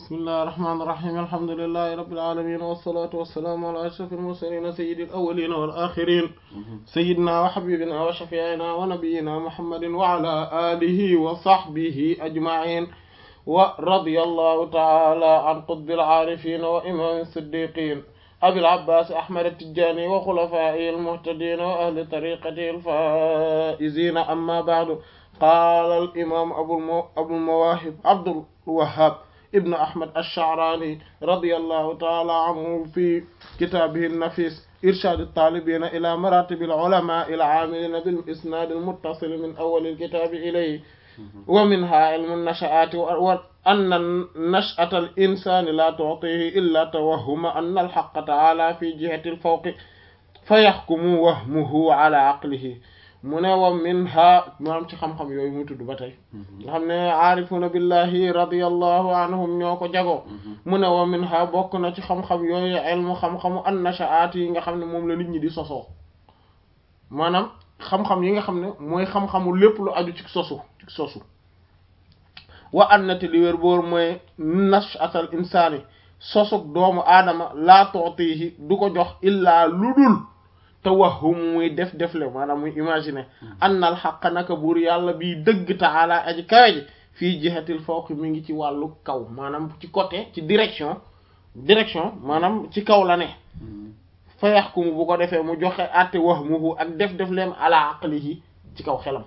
bismillahi rahmaani rahiim alhamdulillahi rabbil aalamiin wassalaatu wassalaamu alaa ashrafil mursaliin sayyidil awwaliina wal aaxiriin sayyidinaa wa habiibinaa wa shafii'inaa wa nabiyyinaa muhammadin wa alaa aalihi wa sahbihi ajma'iin wa radiyallahu ta'aalaa an qutbil aarifiin wa imaamil siddiiqiin abil abbaas ahmad at-tijaani wa xulafaa'ihil muhtadiin wa ahli tariiqatihil faa'iziin ammaa ba'du qaala al imaam abul mawaahib abdul wahhaab ibn ahmad ash-sha'raani radiyallahu ta'ala anhu fi kitaabihi an-nafiis irshaad at-taalibiina ilaa maraatib al-ulamaa'i al-'aamiliina bil-isnaad al-muttasil min awwal al-kitaab ilayhi wa minhaa ilmu an-nasha'aati wa anna nash'ata al-insaani laa tu'tiihi illaa tawahhuma anna al-haqqa ta'aalaa fi jihati al-fawqi fa yahkumu wahmuhu 'alaa 'aqlihi mu ne wa min ha maanaam ci xam-xam yooyu muy tudd ba tey nga xam ne aarifuna billahi radiyallahu anhum ñoo ko jagoo mu ne wa min ha bokk na ci xam-xam yooyu ilmu xam-xamu an nashaat yi nga xam ne moom la nit ñi di sosoo maanaam xam-xam yi nga xam ne mooy xam-xamu lépp lu aju ci sosu ci sosu wa annati li wér boor mooy nashatal insaani sosug doomu aadama laa tuutihi du ko jox illaa lu dul tawahum muy def defle maanaam muy imaginer annal xaq naka buur yàlla bii dëgg taala aji kawe ji fii jihatil fawq mi ngi ci wàllu kaw maanaam ci côté ci direction direction maanaam ci kaw la ne fa yaxkumu bu ko defee mu joxe àtte wahmuhu ak def defleem ala aqlihi ci kaw xelam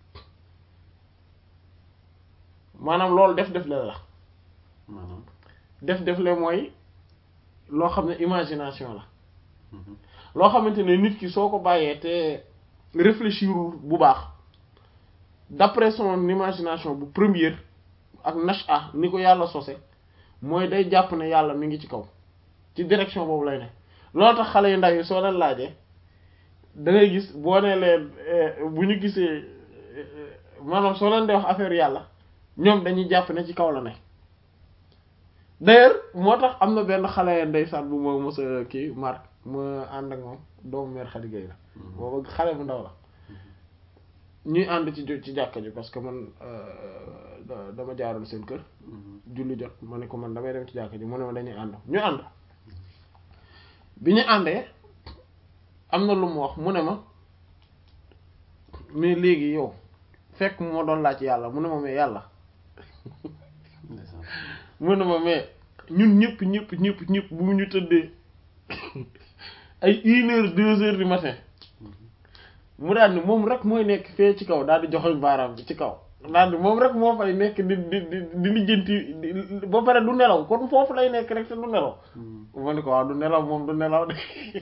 maanaam loolu def defle la def defle mooy loo xam ne imagination la loo xamante ne nit ki soo ko bàyyee te réfléchir bu baax d'après son imagination bu première ak nasha ni ko yàlla sose mooy day jàpp ne yàlla mi ngi ci kaw ci direction boobu lay ne loolu tax xale yu ndaw yi soo leen laajee da ngay gis boo nee leen bu ñu gisee maanaam soo leen di wax affaire yàlla ñoom dañuy jàpp ne ci kaw la ne d'ailleurs moo tax am na benn xale ndeysaan bu moo mos a kii Marc ma ànd ak moom doomu mère Khady Gueye la booba xale bu ndaw la ñuy ànd ci ci jàkka ji parce que man dama jaaroon seen kër julli jot ma ne ko man damay dem ci jàkka ji mu ne ma dañuy ànd ñu ànd bi ñu àndee am na lu mu wax mu ne ma mais léegi yow fekk moo doon laaj yàlla mu ne ma mais yàlla mu ne ma mais ñun ñëpp ñëpp ñëpp ñëpp bu ñu tëddee ay une heure deux heures du matin mu daal ni moom rek mooy nekk fee ci kaw daal di joxoñ baaraam bi ci kaw daal di moom rek moo fay nekk di di di di lijjanti ba pare du nelaw kon foofu lay nekk rek te du nelaw ma ni ko waaw du nelaw moom du nelaw de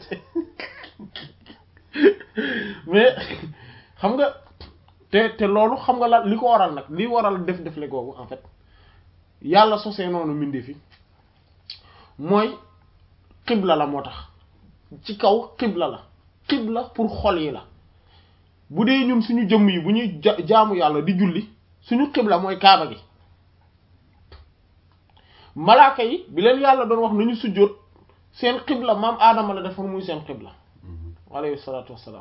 mais xam nga te te loolu xam nga la li ko waral nag li waral def def le googu en fait yàlla sosee noonu mbindee fi mooy xibla la moo tax ci kaw xibla la xibla pour xol yi la bu dee ñun suñu jëmm yi bu ñuy jaamu yàlla di julli suñu xibla mooy kaaba gi malaaka yi bi leen yàlla doon wax nañu sujjóot seen xibla maam aadama la defoon muy seen xibla alayhi salaatu wassalaam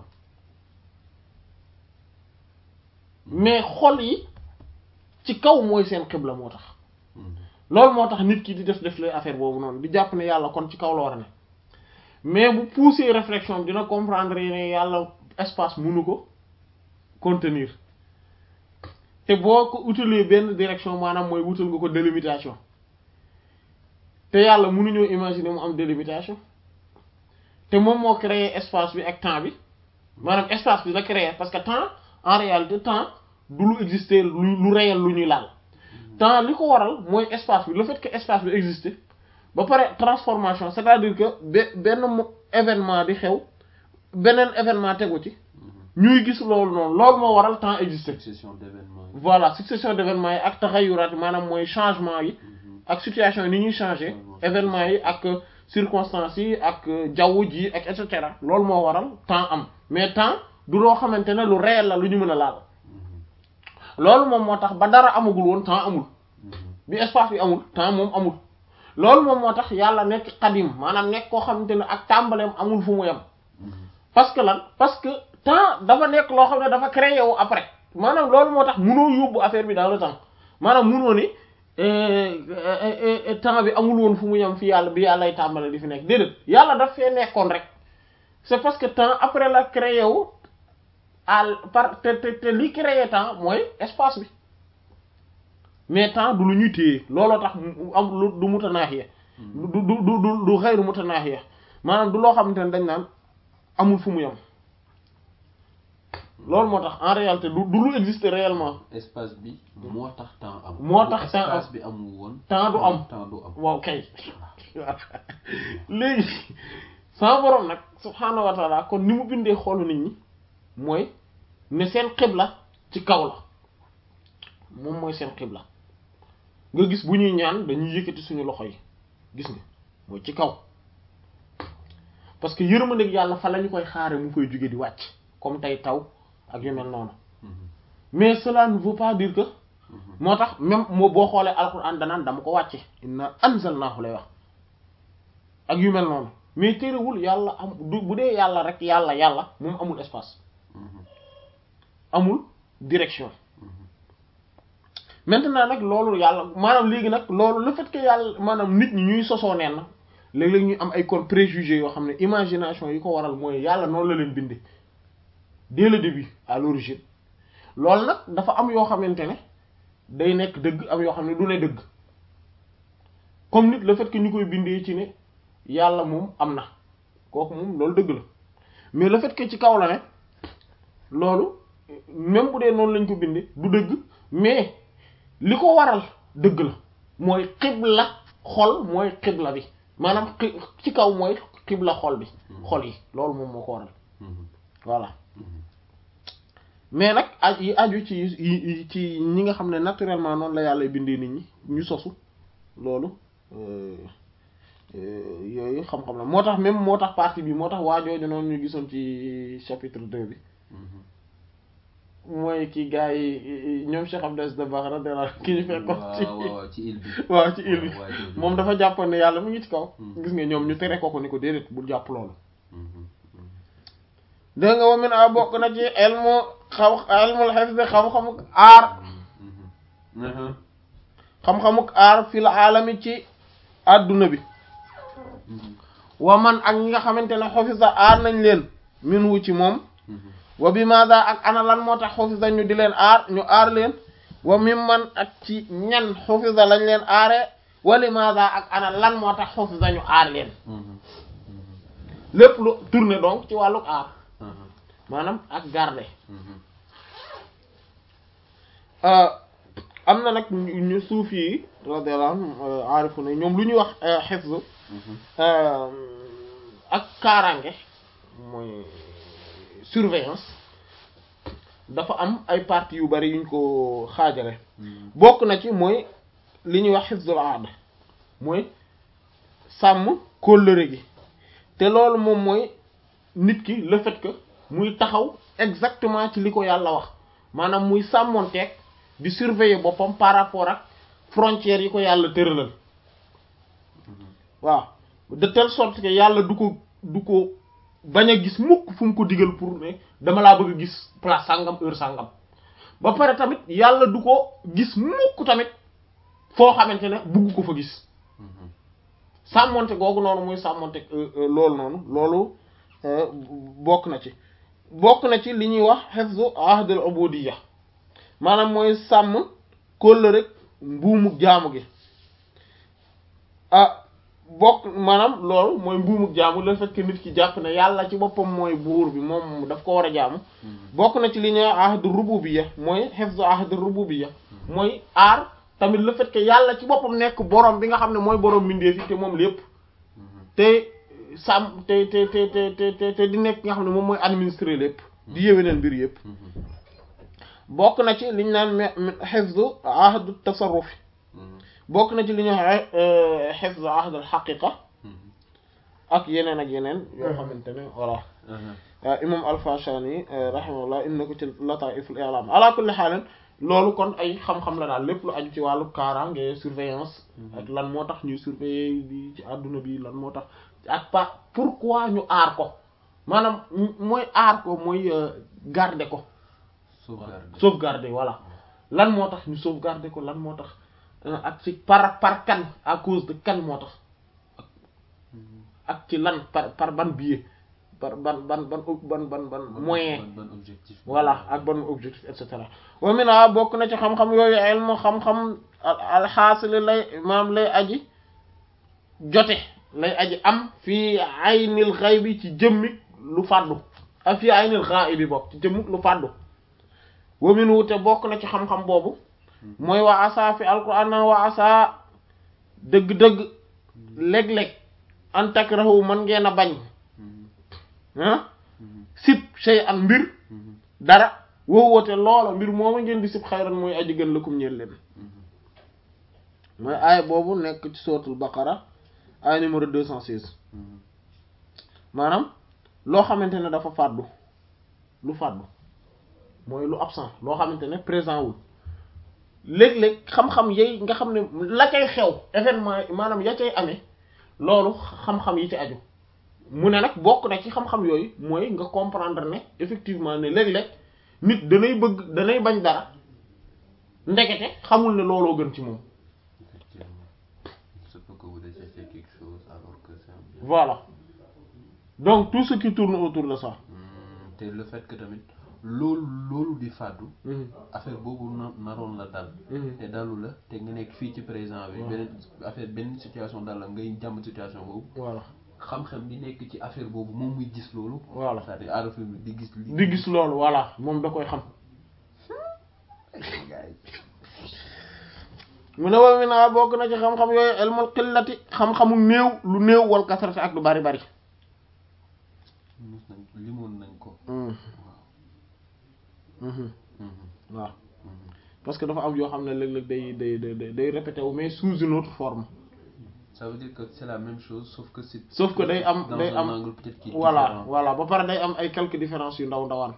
mais xol yi ci kaw mooy seen xibla moo tax loolu moo tax nit ki di def def lay affaire boobu noonu di jàpp ne yàlla kon ci kaw la war a ne mais bu pousser réflexion dina comprendre ne yàlla espace mënu ko contenir te boo ko utalee benn direction maanaam mooy wutal nga ko délimitation te yàlla mënuñoo imaginer mu am délimitation te moom moo créer espace bi ak temps bi maanaam espace bi la créer parce que temps en réalité temps du lu exister lu lu réel lu ñuy laal temps li ko waral mooy espace bi le fait que espace bi existe ba pare transformation c'est-à-dire que benn événement di xew beneen événement tegu ci ñuy gis loolu noonu loolu moo waral temps existe succession d'événements yi voilà succession d'événements yi ak taxayuraat maanaam mooy changement yi ak situation yi ni ñuy changer événements yi ak circonstances yi ak jaww ji ak et cetera loolu moo waral temps am mais temps du loo xamante ne lu réel la lu ñu mën a laal loolu moom moo tax ba dara amagul woon temps amul bi espace bi amul temps moom amul loolu moom moo tax yàlla nekk xadim maanaam nekk koo xamante ne ak tàmbaleem amul fu mu yem parce que lan parce que temps dafa nekk loo xam ne dafa créé wu après maanaam loolu moo tax munoo yóbbu affaire bi dans le temps maanaam munoo ni temps bi amul woon fu mu yem fi yàlla bi yàllay tàmbale di fi nekk déedéet yàlla daf fee nekkoon rek c'est parce que temps après la créé wu al par te te te li créé temps mooy espace bi mais temps du lu ñuy téye looloo tax am lu du mutanaahiya du du du du du xayru mutanaahiya maanaam du loo xamante ne dañ naan amul fu mu yem loolu moo tax en réalité du du lu exister réellement espace bi moo tax temps am. moo tax temps am espace bi amul woon. temps du am temps du am. waaw kay léegi sama borom nag subhaanahu wa taala kon ni mu bindee xoolu nit ñi mooy ne seen xibla ci kaw la moom mooy seen xibla nga gis bu ñuy ñaan dañuy yëkkati suñu loxo yi gis nga mooy ci kaw parce que yërmandeeg yàlla fa la ñu koy xaare mu koy jóge di wàcc comme tey taw ak yu mel noonu mais cela ne veut pas dire que moo tax même moo boo xoolee alquran danaan dama ko wàcce inna anzalnahu lay wax ak yu mel noonu mais téerewul yàlla am du bu dee yàlla rek yàlla yàlla moom amul espace amul direction maintenant nag loolu yàlla maanaam léegi nag loolu le fait que yàlla maanaam nit ñi ñuy sosoo neen na léeg-léeg ñu am ay kon préjugés yoo xam ne imagination yi ko waral mooy yàlla noonu la leen bindee dès le début à l'origine loolu nag dafa am yoo xamante ne day nekk dëgg am yoo xam ne du ne dëgg comme nit le fait que ñu koy bindee ci ne yàlla moom am na kooku moom loolu dëgg la mais le fait que ci kaw la ne loolu même bu dee noonu lañ ko bindee du dëgg mais li ko waral dëgg la mooy xibla xol mooy xibla bi maanaam ci kaw mooy xibla xol bi xol yi loolu moom moo ko waral voilà mais nag aj yi aju ci ci ñi nga xam ne naturellement noonu la yàlla bindee nit ñi ñu sosu loolu yooyu xam-xam la moo tax même moo tax partie bi moo tax waajooju noonu ñu gisoon ci chapitre 2 bi mooy ki gars yi ñoom Cheikh Abdel Dabakh radiyallahu ki ñu fekkoon ci île bi waaw ci île bi moom dafa jàppoon ne yàlla mu ngi ci kaw gis nga ñoom ñu tere ko ko ni ko déedéet bul jàpp loolu dégg nga wamin a bokk na ci elmu xam elmul hifz xam-xamuk aar xam-xamuk aar fil alami ci adduna bi wa man ak ñi nga xamante ne xofisa aar nañ leen min wu ci moom wa bi maada ak ana lan moo tax xofisa ñu di leen aar ñu aar leen wa mim man ak ci ñan xofisa lañ leen aare wa li maada ak ana lan moo tax xofisa ñu aar leen lépp lu tourné donc ci wàlluk aar maanaam ak garder am na nag ñu suufi yi radiyallahu anhum aarifu na ñoom lu ñuy wax hifz ak kaaraange mooy surveillance dafa am ay parties yu bari yuñ ko xaajale bokk na ci mooy li ñuy wax hifzul aada mooy sàmm kóllëre gi te loolu moom mooy nit ki le fait que muy taxaw exactement ci li ko yàlla wax maanaam muy sàmmonteeg di surveiller boppam par rapport ak frontières yi ko yàlla tëralal waaw de telle sorte que yàlla du ko du ko bañ a gis mukk fu mu ko digal pour ne dama laa bëgg a gis place sàngam heure sàngam ba pare tamit yàlla du ko gis mukk tamit foo xamante ne bugg ko fa gis sàmmonte googu noonu muy sàmmonte loolu noonu loolu bokk na ci bokk na ci li ñuy wax hifzu ahdul ubudiyya maanaam mooy sàmm kóllëre rek mbuumu jaamu gi ah bokk maanaam loolu mooy mbuumu jaamu le fait que nit ki jàpp ne yàlla ci boppam mooy buur bi moom daf ko war a jaamu bokk na ci li ñuy wax ahdu rububiyya mooy hifzu ahdu rububiyya mooy aar tamit le fait que yàlla ci boppam nekk borom bi nga xam ne mooy borom mbindeef yi te moom lépp te sàmm te te te te te te di nekk nga xam ne moom mooy administrer lépp di yéwénal mbir yëpp bokk na ci li ñu naan hifzu ahdu tasarruf bokk na ci li ñuy wax hifzu ahdu haqiqa ak yeneen ak yeneen yoo xamante ne voilà imam al-Fashani rahimahullah inna ko ci lataiful i'lam ala kulli haal loolu kon ay xam-xam la daal lépp lu aju ci wàllu kaaraange surveillance ak lan moo tax ñuy surveiller di ci àdduna bi lan moo tax ak pa pourquoi ñu aar ko maanaam mooy aar ko mooy garder ko sauvegarder voilà lan moo tax ñu sauvegarder ko lan moo tax ak ci par par kan à cause de kan moo tax ak ci lan par par ban biais par ban ban ban ban ban ban moyen ban objectif voilà ak ban objectif et cetera wa mina bokk na ci xam-xam yooyu ilmu xam-xam alxaasili lay maam lay aji jote lay aji am fii aynil xaybi ci jëmmi lu fàddu ak fii aynil xaa'ibi bokk ci jëmmi lu fàddu wa minu te bokk na ci xam-xam boobu mooy wa asa fi alquran nan wa asa dëgg-dëgg léeg-léeg an takrahu mën ngeen a bañ ah sib shay an mbir dara woowoote loola mbir mooma ngeen di sib xayran mooy aji gën lakum ñeel leen mooy aaya boobu nekk ci sootul baqara aaya numéro deux cent seize maanaam loo xamante ne dafa fàddu lu fàddu mooy lu absent loo xamante ne présent wul léeg-léeg xam-xam yay nga xam ne la cay xew événement maanaam ya cay amee loolu xam-xam yi ci aju mu ne nag bokk na ci xam-xam yooyu mooy nga comprendre ne effectivement ne léeg-léeg nit danay bëgg danay bañ dara ndekete xamul ne looloo gën ci moom effectivement il se peut que vous détestiez quelque chose alors que c'est un bien voilà donc tout ce qui tourne autour de ça Hmm, te le fait que tamit loolu loolu di fàddu affaire boobu na naroon la dal te dalu la te nga nekk fii ci présent bi beneen affaire benn situation dal la ngay jàmm situation boobu voilà xam-xam bi nekk ci affaire boobu moom muy gis loolu voilà c'est-à-dire aarafin bi di gis li di gis loolu voilà moom da koy xam mu ne wa mi naa bokk na ci xam-xam yooyu ilmul qillati xam-xamu néew lu néew wal kasrati ak lu bari bari mus nañ limoon nañ ko waaw parce que dafa am yoo xam ne léeg-léeg day day day day répété wu mais sous une autre forme ça veut dire que c'est la même chose sauf que c'est sauf que day am dans day un am angle peut-être qui est voilà différent. voilà ba pare day am ay quelques différences yu ndaw ndawaan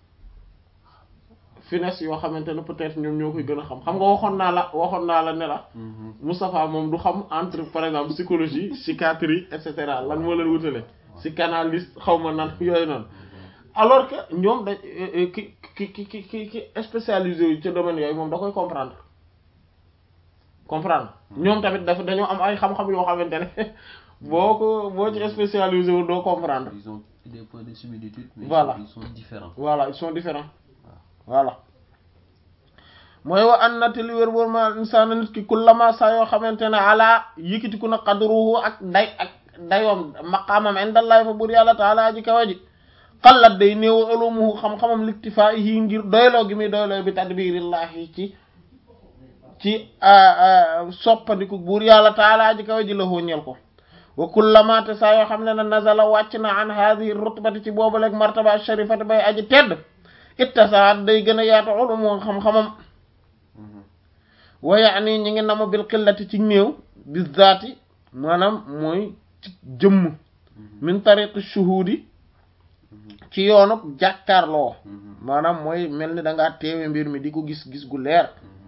finesse yoo xamante ne peut-être ñoom ñoo koy gën a xam xam nga waxoon naa la waxoon naa la ne la Mhm. Moustapha moom du xam entre par exemple psychologie psychiatrie et cetera lan moo leen wutale psychanalyste xaw ma nan yooyu noonu alors que ñoom da ki ki ki ki ki ki spécialisé yu ci domaine yooyu moom da koy comprendre comprendre ñoom tamit dafa dañoo am ay xam-xam yoo xamante ne boo ko boo ci spécialisé wu doo comprendre ils ont des points de similitude mais Voilà. ils sont différents voilà ils sont différents voilà mooy wa an nati li wér boor ma insaana nit ki kullama saa yoo xamante ne ala yëkkatiku na qadruhu ak day ak dayoom maqaamam indallahi fa bur yàlla taala ji kawa ji xallat day néew ulumuhu xam-xamam liktifaahi ngir doyloo gi muy doyloo bi tadbirillahi ci ci soppandiku buur yàlla taala ji kawa ji la hóoñeel ko wa kullama te saa yoo xam ne ne nazala wàcc na an hadihi rutbati ci boobu leeg martaba sharifati bay aji tedd ittasaat day gën a yaatu ulumu xam-xamam wa yaani ñi ngi nama bil qillati ci néew bi zaati maanaam mooy ci jëmm min tariqi shuhudi ci yoonu jàkkaarloo maanaam mooy mel ni da ngaa teewe mbir mi di ko gis gis gu leer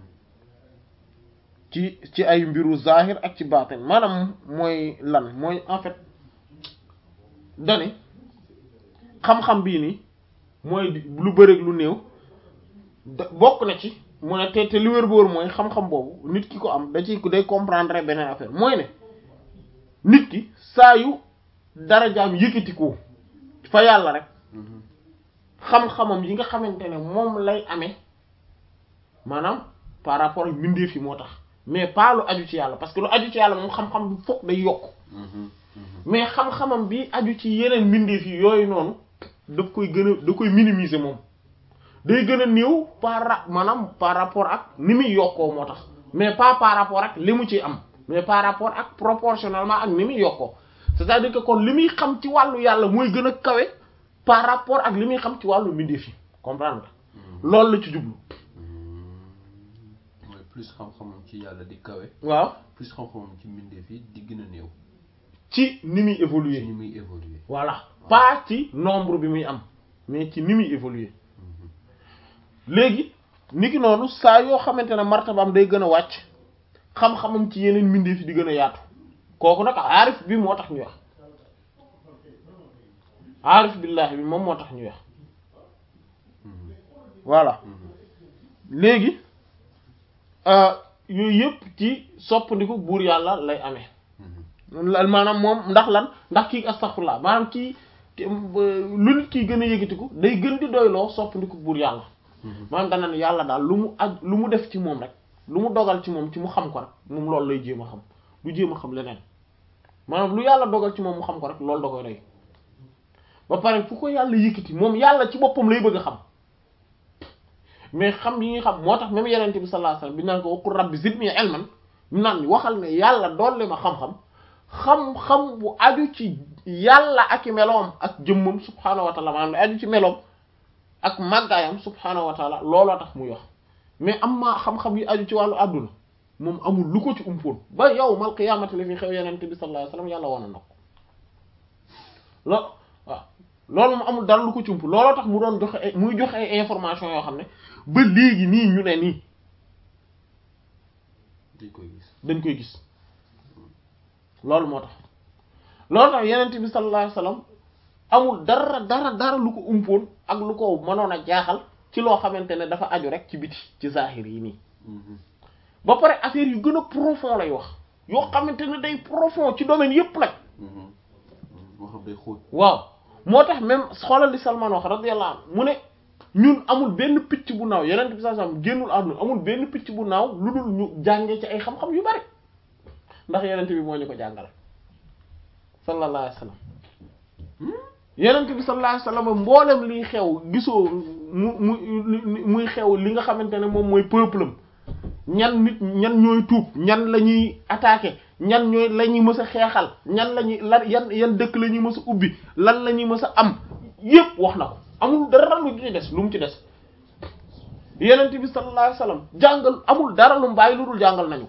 ci ci ay mbiru zahir ak ci baatin maanaam mooy lan mooy en fait dani xam-xam bii nii mooy lu bëreeg lu néew da bokk na ci mu ne te te li wér boor mooy xam-xam boobu nit ki ko am da ci day comprendre beneen affaire mooy ne nit ki saa yu darajaam yëkkatikoo fa yàlla rek xam-xamam yi nga xamante ne moom lay amee maanaam par rapport ak mbindeef yi moo tax mais pas lu aju ci yàlla parce que lu aju ci yàlla moom xam-xam bi fokk day yokk mais xam-xamam bi aju ci yeneen mbindeef yi yooyu noonu daf koy gën a da koy minimiser moom day gën a néew par ra- maanaam par rapport ak ni muy yokkoo moo tax mais pas par rapport ak li mu ci am mais par rapport ak proportionnellement ak ni muy yokkoo c'est-à-dire que kon li muy xam ci wàllu yàlla mooy gën a kawe par rapport ak li muy xam ci wàllu mbindeef yi comprendre nga loolu la ci jublu mooy plus xam-xamam ci yàlla di kawe waaw plus xam-xamam ci mbindeef yi di gën a néew ci ni muy ci évoluer ni muy évoluer voilà pas ci nombre bi muy am mais ci ni muy évoluer léegi niki noonu saa yoo xamante ne martabaam day gën a wàcc xam-xamam ci yeneen mbindeef yi di gën a yaatu kooku nag aarif bi moo tax ñuy wax aarif billahi bi moom moo tax ñuy wax voilà léegi yooyu yëpp ci soppandiku buur yàlla lay amee maanaam moom ndax lan ndax kii astaghfirullah maanaam kii lu nit kii gën a yëgatiku day gën di doyloo soppandiku buur yàlla maanaam dana ne yàlla daal lu mu aj lu mu def ci moom rek lu mu dogal ci moom ci mu xam ko rek moom loolu lay jéem a xam du jéem a xam leneen maanaam lu yàlla dogal ci moom mu xam ko rek loolu da koy doy ba pare fu ko yàlla yëkkati moom yàlla ci boppam lay bëgg a xam mais xam yi nga xam moo tax même yenente bi sallallahu alayhi wasallam bi naan ko waqul rabbi zidni ilman mu naan waxal ne yàlla dolli ma xam-xam xam-xam bu aju ci yàlla ak i meloom ak jëmmam subhaanahu wa taala maanaam ne aju ci meloom ak màggaayam subhaanahu wa taala looloo tax muy wax mais am maa xam-xam yi aju ci wàllu àdduna moom amul lu ko ci umpoon ba yow mal qiyaamati li fi xew yenente bi sallallahu alayhi wasallam yàlla wane na ko lo waaw loolu mu amul dara lu ko ci ump looloo tax mu doon joxe ay muy joxe ay information yoo xam ne ba léegi nii ñu ne nii dañ koy gis dañ koy gis loolu moo tax loolu tax yenent bi sallallahu alayhi wasallam amul dara dara dara lu ko umpoon ak lu ko mënoon a jaaxal ci loo xamante ne dafa aju rek ci biti ci zahir yi nii ba pare affaire yu gën a profond lay wax yoo xamante ne day profond ci domaine yépp nag moo xam day xóot waaw moo tax même xoolal li Salman wax radiyallahu anhu mu ne ñun amul benn picc bu naaw yeneen bi sallallahu alayhi wasallam génnul àdduna amul benn picc bu naaw lu dul ñu jàngee ci ay xam-xam yu bari ndax yeneen bi moo ñu ko jàngal sallallahu alayhi wasallam yeneen bi sallallahu alayhi wasallam mboolem liy xew gisoo mu mu muy xew li nga xamante ne moom mooy peuple am ñan nit ñan ñooy tuub ñan la ñuy attaquer ñan ñooy la ñuy mës a xeexal ñan la ñuy lan yan yan dëkk la ñuy mës a ubbi lan la ñuy mës a am yépp wax na ko amul dara lu ci des lu mu ci des yenent bi sallallahu alayhi wasallam jàngal amul dara lu mu bàyyi lu dul jàngal nañu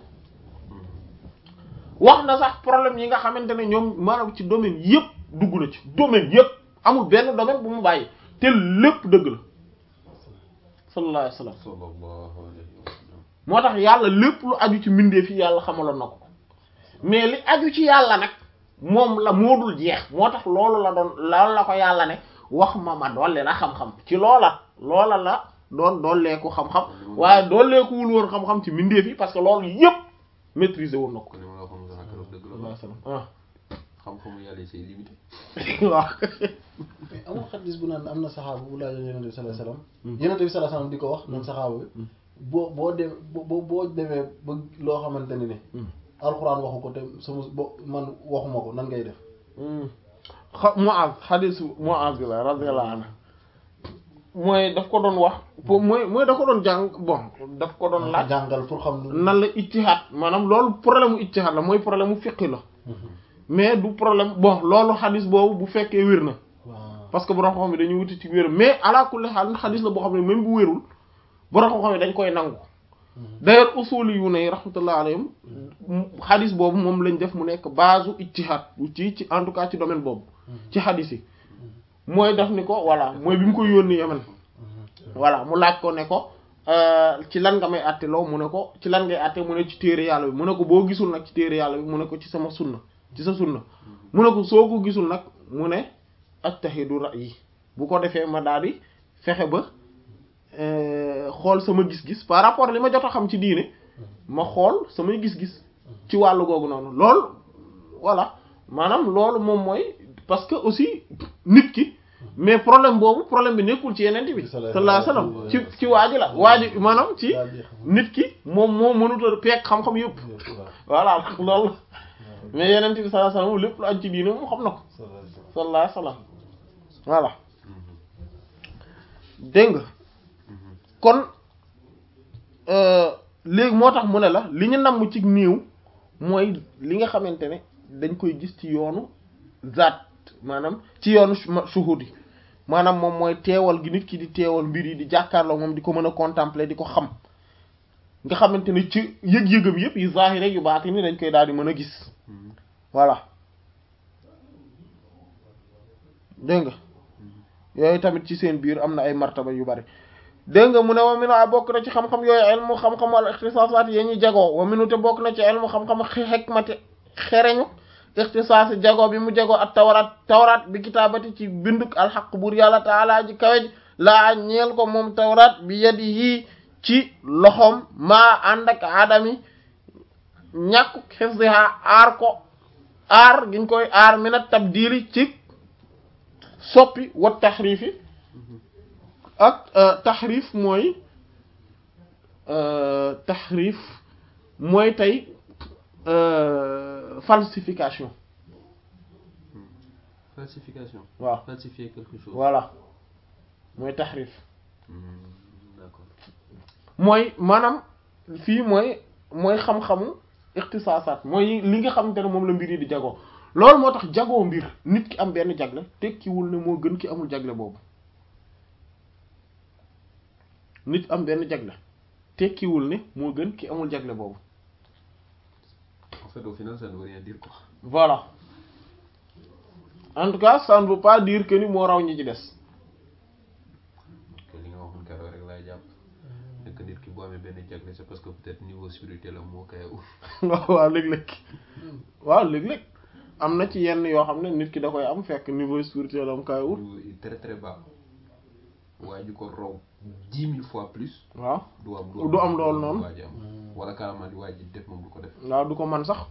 wax na sax problème yi nga xamante ne ñoom maanaam ci domaine yépp dugg na ci domaine yépp amul benn domaine bu mu bàyyi te lépp dëgg la sallallahu alayhi wasallam sallallahu alayhi wa sallam moo tax yàlla lépp lu aju ci mbindeef yi yàlla xamaloon na ko mais li aju ci yàlla nag moom la moo dul jeex moo tax loolu la doon loolu la ko yàlla ne wax ma ma dolli la xam-xam ci loola loola la doon dolleeku xam-xam waaye dolleekuwul woon xam-xam ci mbindeef yi parce que loolu yépp maîtriser woon na ko kon li ma la waxoon sànq keroog dëgg la ah xam-xamu yàlla yi c'est limité waaw mais amul xadis bu naan am na saxaaba bu laajoon yonent bi sallallahu alayhi wasallam yonent bi sallallahu alayhi wasallam di ko wax moom saxaaba bi boo boo de boo boo demee ba loo xamante ne ne alxuraan waxu ko te sama bo man waxuma ko nan ngay def xa Muaz xadiis Muaz bi la radiyallahu anhu mooy daf ko doon wax pour mooy mooy daf ko doon jàng bon daf ko doon laaj jàngal pour xam lu nan la ijtihaad maanaam loolu problème mu ijtihaad la mooy problème mu fiqh la mais du problème bon loolu xadis boobu bu fekkee wér na waaw parce que borom xam-xam yi dañuy wuti ci wér mais ala kulli xaal xadis la boo xam ne même bu wérul borom xam-xam yi dañ koy nangu d'ailleurs usuli yu ne rahmatullah alayhim xadis boobu moom lañ def mu nekk base u ijtihaad ci ci en tout cas ci domaine boobu ci xadis yi mooy def ni ko voilà mooy bi mu koy yónni Yemen voilà mu laaj ko ne ko ci lan nga may àtte loo mu ne ko ci lan ngay àtte mu ne ci téere yàlla bi mu ne ko boo gisul nag ci téere yàlla bi mu ne ko ci sama sunna ci sa sunna mu ne ko soo ko gisul nag mu ne attahidu ra'yi bu ko defee ma daal di fexe ba xool sama gis-gis par rapport li ma jot a xam ci diine ma xool samay gis-gis ci wàllu googu noonu loolu voilà maanaam loolu moom mooy parce que aussi nit ki mais problème boobu problème bi nekkul ci yeneen bi sallallahu alayhi wasallam ci ci waa ji la waa ji maanaam ci nit ki moom moo mënut a peeg xam-xam yëpp voilà loolu mais yeneen bi sallallahu alayhi wasallam lépp lu aj ci diine moom xam na ko sallallahu alayhi wasallam voilà dégg nga kon léegi moo tax mu ne la li ñu namm ci néew mooy li nga xamante ne dañ koy gis ci yoonu zaat maanaam ci yoonu shuhud yi maanaam moom mooy teewal gi nit ki di teewal mbir yi di jàkkaarloo moom di ko mën a contempler di ko xam nga xamante ne ci yëg-yëgam yëpp yu zahir rek yu baati ni dañ koy daal di mën a gis voilà dégg nga yooyu tamit ci seen biir am na ay martaba yu bari dégg nga mu ne wa minu a bokk na ci xam-xam yooyu ilmu xam-xam al ixtisaasaat ya ñuy jagoo wa minu te bokk na ci ilmu xam-xam xikmati xereñu ixtisaasi jagoo bi mu jagoo ak tawraat tawraat bi kitaabati ci binduk alxaq buur yàlla taala ji kawej laa ñeel ko moom tawraat bi yadi yii ci loxoom maa ànd ak adami ñàkku xifdiha aar ko aar giñ koy aar mina tabdili ci soppi wa taxriifi ak taxriif mooy taxriif mooy tey falsification falsification waaw falsifier quelque chose voilà mooy taxriif Hmm, d'accord mooy maanaam fii mooy mooy xam-xamu ixtisaasaat mooy li nga xamante ne moom la mbir yi di jagoo loolu moo tax jagoo mbir nit ki am benn jagle tekkiwul ne moo gën ki amul jagle boobu nit am benn jagle tekkiwul ne moo gën ki amul jagle boobu en fait au final ça ne veut rien dire quoi voilà en tout cas ça ne veut pas dire que ni moo raw ñi ci des que li nga waxoon keroog rek laay jàpp nekk nit ki bu amee benn jagle c'est parce que peut-être niveau spirituel am moo koy uf waaw léeg-léeg waaw léeg-léeg am na ci yenn yoo xam ne nit ki da koy am fekk niveau spirituel am kay wut ou très très bas waaye ju ko raw dix mille fois plus waaw du am Du am loolu noonu. waa ji am wala carrément di waa ji def moom du ko def waaw du ko man sax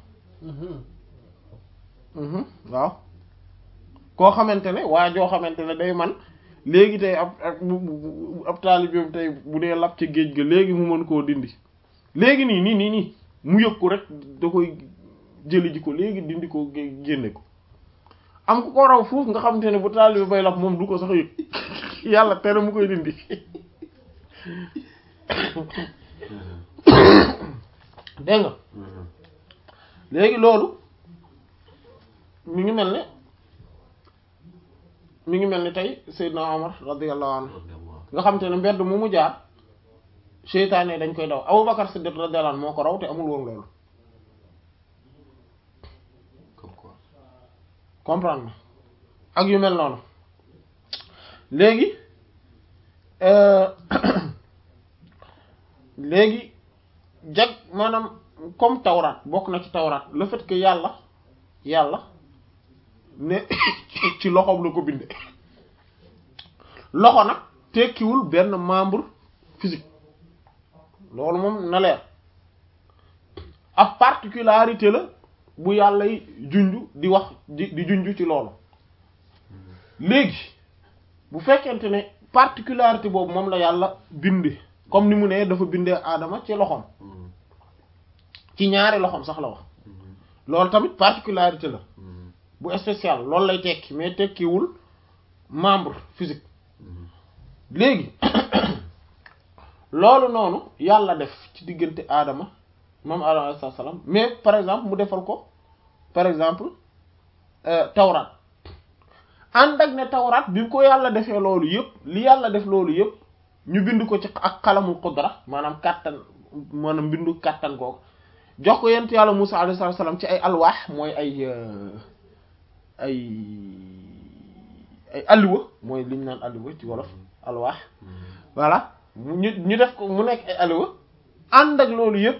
mhm waaw koo xamante ne waa joo xamante ne day man léegi tey ab ab bu- bu- ab taalibeem tey bu dee lab ci géej ga léegi mu mën koo dindi léegi nii nii nii nii mu yëg ko rek da koy jëli ji ko léegi dindi ko gé- génne ko am ku ko raw foofu nga xamante ne bu taalibe bay lab moom du ko sax yëg yàlla tere mu koy dindi dégg nga Mhm. léegi loolu mi ngi mel ne mi ngi mel ni tey Seydina Omar radiyallahu anhu Radiyallahu nga xam te ne mbedd mu mu jaar seytaane yi dañ koy daw Abubakar Siddiq radiyallahu anhu moo ko raw te amul woon loolu comme quoi comprendre nga ak yu mel noonu léegi euh, léegi jag maanaam comme tawraat bokk na ci tawraat le fait que yàlla yàlla ne ci loxoom la ko binde loxo nag tekkiwul benn membre physique loolu moom na leer ab particularité la bu yàlla yi junj di wax di di junj ci loolu léegi bu fekkente ne particularité boobu moom la yàlla binde comme ni mu ne dafa bindee aadama ci loxoom Mhm. ci ñaari loxoom sax la wax Mhm. loolu tamit particularité la Mhm. bu spécial loolu lay tekki mais tekkiwul membre physique Mhm. léegi loolu noonu yàlla def ci diggante aadama moom aadama alayhi salaam mais par exemple mu defal ko par exemple euh, tawraat ànd ak ne tawraat bi ko yàlla defee loolu yëpp li yàlla def loolu yëpp ñu bind ko ci ak xalamul qudra maanaam kàttan maanaam bindu kàttan googu jox ko yent yàlla Musaa alayhi salaam ci ay alwaax mooy ay euh, ay ay alluwa mooy liñ naan alluwa ci wolof alwaax Mhm. voilà mu ñu ñu def ko mu nekk ay alluwa ànd ak loolu yëpp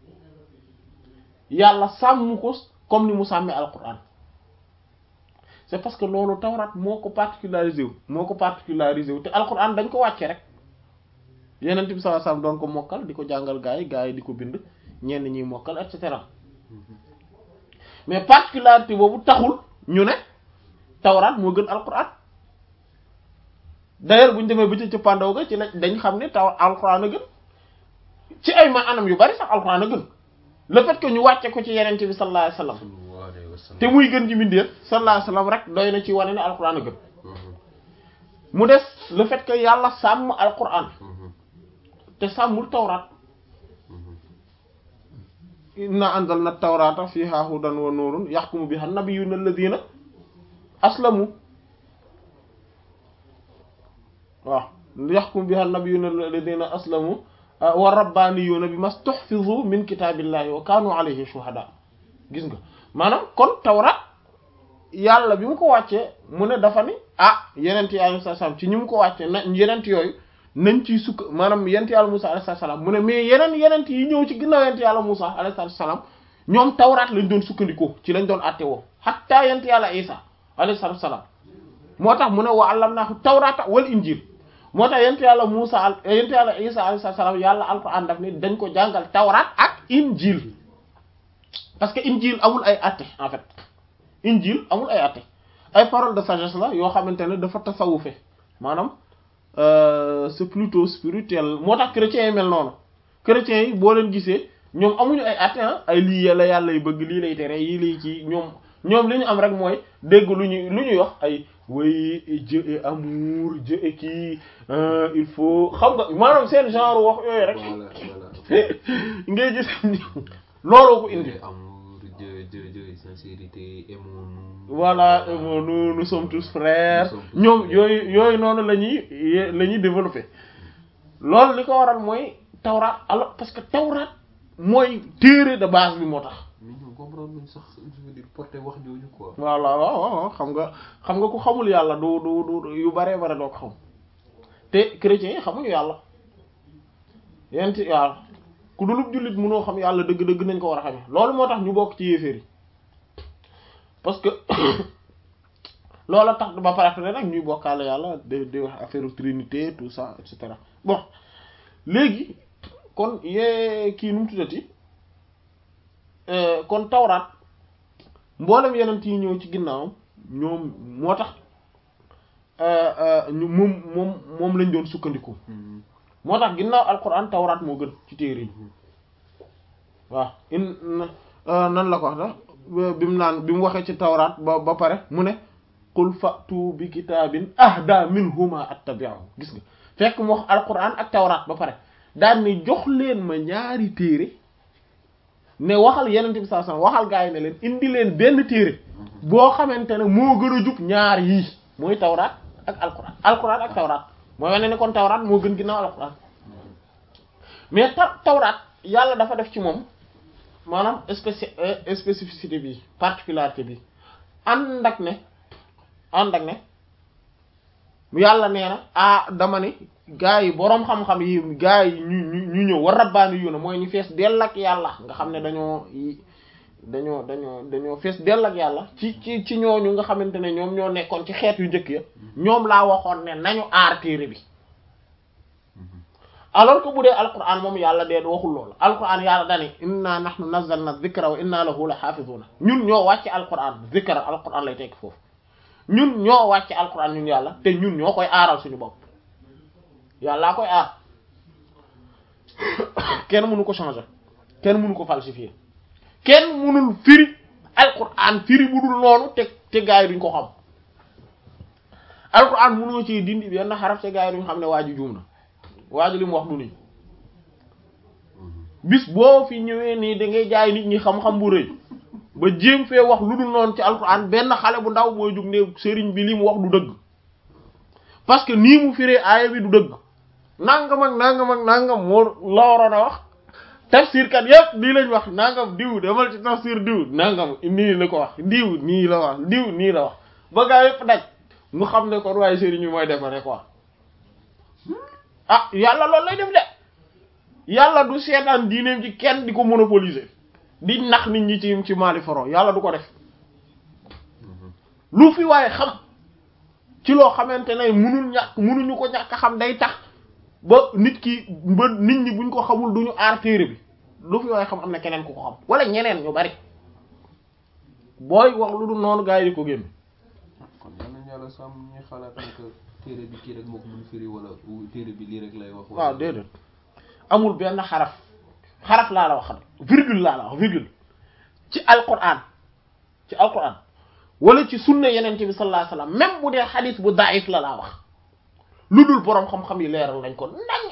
yàlla sàmm ko comme ni mu sàmmee alquran c'est parce que loolu tawraat moo ko particularisé wu moo ko particularisé wu te alquran dañ ko wàcce rek yeneen bi sallallahu alayhi wasallam doon ko mokkal di ko jàngal gaa yi gaa yi di ko bind ñenn ñuy mokkal et cetera mais particularité boobu taxul ñu ne tawraat moo gën alquran d'ailleurs bu ñu demee ba ci cëppandaw ga ci la dañ xam ne taw alquran a gën ci ay ma anam yu bari sax alquran a gën le fait que ñu wàcce ko ci yeneen bi sallallahu alayhi wasallam Sallallahu alayhi wa sallam. te muy gën ji mbindeef sallallahu alayhi wasallam rek doy na ci wane ne alquran a gën Mhm. mu des le fait que yàlla sàmm alquran Mhm. te sàmmul tawraat Mhm. inna anzalna tawrata fiha hudan wa nurun yahkumu biha nabiyyuna alladhina aslamu waaw yahkumu biha nabiyyuna alladhina aslamu ah, wa rabbaniyuna bima stuhfizu min kitabillahi wa kanu alayhi shuhada gis nga maanaam kon tawraat yàlla bi mu ko wàccee mu ne dafa ni ah yenent yi alayhi salaam ci ñi mu ko wàccee na yenent yooyu nañ ciy sukk maanaam yenent yàlla Musa alayhi salaam mu ne mais yeneen yenent yi ñëw ci ginnaaw yenent yàlla Musa alayhi salaam ñoom tawraat lañ doon sukkandikoo ci lañ doon àtte woo hatta yenent yàlla Isa alayhi salaam moo tax mu ne wa allamnaahu tawraata wal injil moo tax yent yàlla Muusa al yent yàlla Isa alayhi salaam yàlla alquran daf ni dañ ko jàngal tawraat ak injil parce que injil amul ay atte en fait injil amul ay atte ay paroles de sagesse la yoo xamante ne dafa tasawufe maanaam euh, c'est plutôt spirituel moo tax chrétiens yi mel noonu chrétiens yi boo leen gisee ñoom amuñu ay atte ah ay lii yàlla yàlla yu bëgg lii lay tere yii lay ci ñoom ñoom li ñu am rek mooy dégg lu ñuy lu ñuy wax ay oui Dieu est amour Dieu est kii euh, il faut xam nga maanaam seen genre wax yooyu rek voilà voilà ngay gis ni looloo ko indi Dieu est amour Dieu Dieu Dieu est sincérité aimons-nous voilà et bon, nous nous sommes tous frères Nous sommes tous ñoom frères. yooyu yooyu noonu la ñuy la ñuy développer loolu li ko waral mooy tawraat alors parce que tawraat mooy téere de base bi moo tax mais ñoom comprendre luñ sax je veux dire porter wax jooju quoi voilà waaw waaw xam nga xam nga ku xamul yàlla du du du yu baree bare doo ko xam te chrétiens yi xamuñu yàlla yent yàlla ku dulub jullit mënoo xam yàlla dëgg-dëgg nañ ko war a xamee loolu moo tax ñu bokk ci yéeféer yi parce que loola tax ba pare après nag ñuy bokkaale yàlla di di wax affaire trinité tout ça et cetera bon léegi kon yee kii nu mu tuddati kon tawraat mboolem yeneen yi ñëw ci ginnaawam ñoom moo tax ñu moom moom moom lañ doon sukkandiku Mhm. moo tax ginnaaw alquran tawraat moo gën ci téere yi waaw in na- nan la ko wax da bi mu naan bi mu waxee ci tawraat ba ba pare mu ne qul fa'tu bi kitaabin ahda minhuma attabi'u gis nga fekk mu wax alquran ak tawraat ba pare daan ni jox leen ma ñaari téere ne waxal yenente bi sallallahu alayhi wasallam waxal gaa yi ne leen indi leen benn téere boo xamante ne moo gën a jub ñaar yii mooy tawraat ak alquran alquran ak tawraat mooy wane ne kon tawraat moo gën ginnaaw alquran mais ta tawraat yàlla dafa def ci moom maanaam spéci euh, spécificité bi particularité bi ànd ak ne ànd ak ne yàlla nee na ah dama ni gaa yi boroom xam-xam yi gaa yi ñu ñu ñu ñëw war rabbaani yu na mooy ñu fees dell ak yàlla nga xam ne dañoo yi- dañoo dañoo dañoo fees dell ak yàlla ci ci ci ñooñu nga xamante ne ñoom ñoo nekkoon ci xeet yu njëkk ya ñoom laa waxoon ne nañu aar téere bi alors que bu dee alquran moom yàlla dee waxul loolu alquran yàlla dani inna nahnu nazzalna dhikra wa inna lahu la hafizuna ñun ñoo wàcce alquran dhikra alquran lay tekk foofu ñun ñoo wàcce alquran ñun yàlla te ñun ñoo koy aaral suñu bopp yàllaa koy aar kenn mënu ko changer kenn mënu ko falsifier kenn mënul firi alquran firi bu dul noonu te te gaa yi duñ ko xam alquran mënoo ci dindi benn xaraf te gaa yi duñ xam ne waa ji juum na waa ji li mu wax du nii bis boo fi ñëwee nii da ngay jaay nit ñi xam-xam bu rëy ba jéem fee wax lu dul noonu ci alquran benn xale bu ndaw mooy jug ne sëriñ bi li mu wax du dëgg parce que nii mu firee aaya bi du dëgg nangam ak nangam ak nangam moo la waroon a wax tafsir kat yépp nii lañ wax nangam diw demal ci tafsir diw nangam nii la ko wax diw nii la wax diw nii la wax ba gaa yépp daj mu xam ne kon waaye sëriñ bi mooy defare quoi ah yàlla loolu lay def de yàlla du seetaan diineem ci kenn di ko monopoliser di nax nit ñi ci ci Mali foro yàlla du ko def lu fi waaye xam ci loo xamante ne munul ñàkk munuñu ko ñàkk a xam day tax ba nit ki ba nit ñi buñ ko xamul duñu aar téere bi lu fi waaye xam am na keneen ku ko xam wala ñeneen ñu bari booy wax lu dul noonu gaa yi di ko génn kon yal nañu yàlla sàmm ñuy xalaat ne que téere bi kii rek moo ko mën firi wala ou téere bi lii rek lay wax. wala- waaw déedéet amul benn xaraf xaraf laa la wax virgule laa la wax virgule ci alquran ci alquran wala ci sunna yenente bi sallallahu alayhi wasallam même bu dee xadis bu daif la laa wax lu dul boroom xam-xam yi leeral nañ ko nañ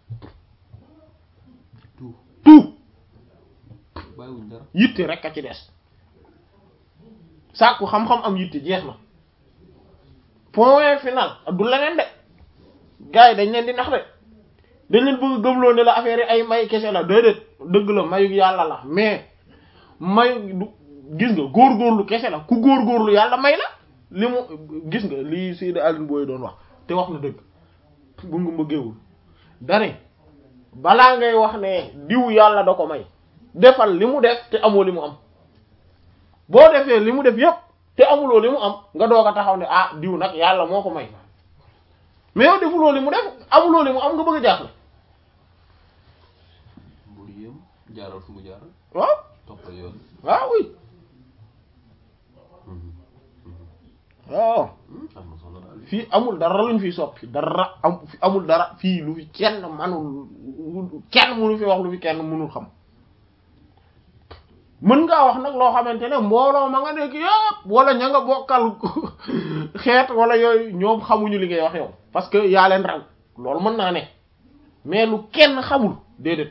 tout tout bàyyiwuñ dara. yitte rek a ci des sàkku xam-xam am yitte jeex na point final du leneen de gars yi dañ leen di nax de dañ leen bëgg gëmloo ne la affaire yi ay may kese la déedéet dëgg la mayu yàlla la mais mayu du gis nga góorgóorlu kese la ku góorgóorlu yàlla may la li mu gis nga lii Seydi Aline Boye doon wax te wax na dëgg bu nga mbëggeewul dane balaa ngay wax ne diw yàlla da ko may defal li mu def te amoo li mu am boo defee li mu def yépp te amuloo li mu am nga doog a taxaw ne ah diw nag yàlla moo ko may mais yow defuloo li mu def amuloo li mu am nga bëgg a jaaxle bul yéem jaaral fu mu jaaral waaw toppal yoon waaw oui waaw am na solo daal fii amul dara luñ fiy soppi dara am fi amul dara fii lu fi kenn manul kenn mënu fi wax lu fi kenn mënul xam mën ngaa wax nag loo xamante ne mbooloo ma nga nekk yëpp wala ña nga bokkal xeet wala yooyu ñoom xamuñu li ngay wax yow parce que yaa leen raw loolu mën naa ne mais lu kenn xamul déedéet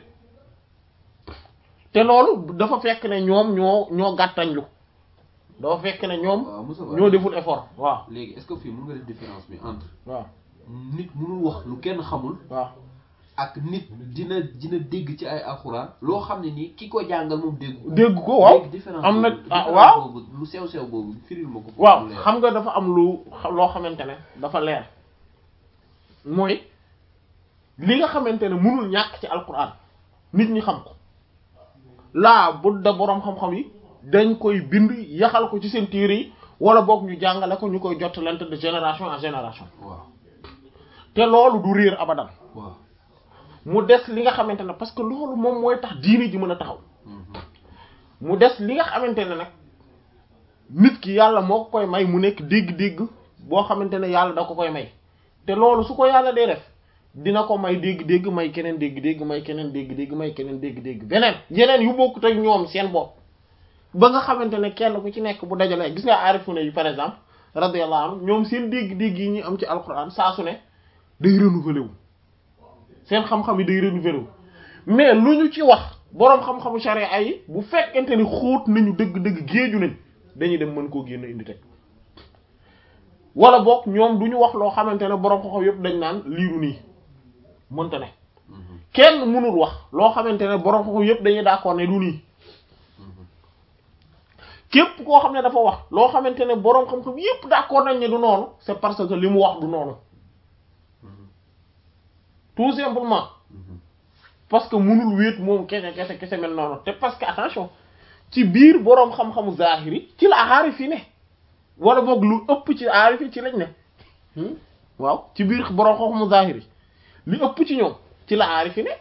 te loolu dafa fekk ne ñoom ñoo ñoo gàttañlu dafa fekk ne ñoom waaw Moussa ñoo deful effort waaw léegi est-ce que fii mën nga def différence bi entre waaw nit mënul wax lu kenn xamul waaw ak nit dina dina dégg ci ay alxuraan loo xam ne nii ki ko jàngal moom dégg ko dégg ko waaw léegi différence am na boobu- ah différence waaw boobu lu sew sew boobu firil ma ko waaw mu leer. xam nga dafa am lu loo xamante ne dafa leer mooy li nga xamante ne mënul ñàkk ci alquran nit ñi xam ko laa budda boroom xam-xam yi dañ koy bind yaxal ko ci seen téere yi wala boog ñu jàngale ko ñu koy jottalante de génération en génération waaw te loolu du réer abadan waaw mu des li nga xamante ne parce que loolu moom mooy tax diine ji mën a taxaw Mhm. mu des li nga xamante ne nag nit ki yàlla moo ko koy may mu nekk dégg-dégg boo xamante ne yàlla da ko koy may te loolu su ko yàlla dee def dina ko may dégg-dégg may keneen dégg-dégg may keneen dégg-dégg may keneen dégg-dégg beneen yeneen yu bokkut ak ñoom seen bopp ba nga xamante ne kenn ku ci nekk bu dajalee gis nga aarifuna yi par exemple radiyallahu anhu ñoom seen dégg-dégg yi ñuy am ci alquran saa su ne day renouveler wu seen xam-xam yi day renouveler wu mais lu ñu ci wax boroom xam-xamu sharia yi bu fekkente ni xóot nañu dëgg-dëgg géeju nañ dañuy dem mën koo génn indi teg wala boog ñoom du ñu wax loo xamante ne boroom xam-xam yëpp dañ naan liiru nii mënta ne Mhm. kenn mënul wax loo xamante ne boroom xam-xam yëpp dañuy d'accord ne du nii Mhm. képp koo xam ne dafa wax loo xamante ne boroom xam-xam yëpp d'accord nañ ne du noonu c'est parce que li mu wax du noonu Mhm. tout simplement Mhm. parce que mënul wéet moom kese kese kese mel noonu te parce que attention ci biir boroom xam-xamu zahiri ci la aarif yi ne wala boog lu ëpp ci aarif yi ci lañ ne Hmm? waaw ci biir boroom xam-xamu zahiri li ëpp ci ñoom ci la aarif yi ne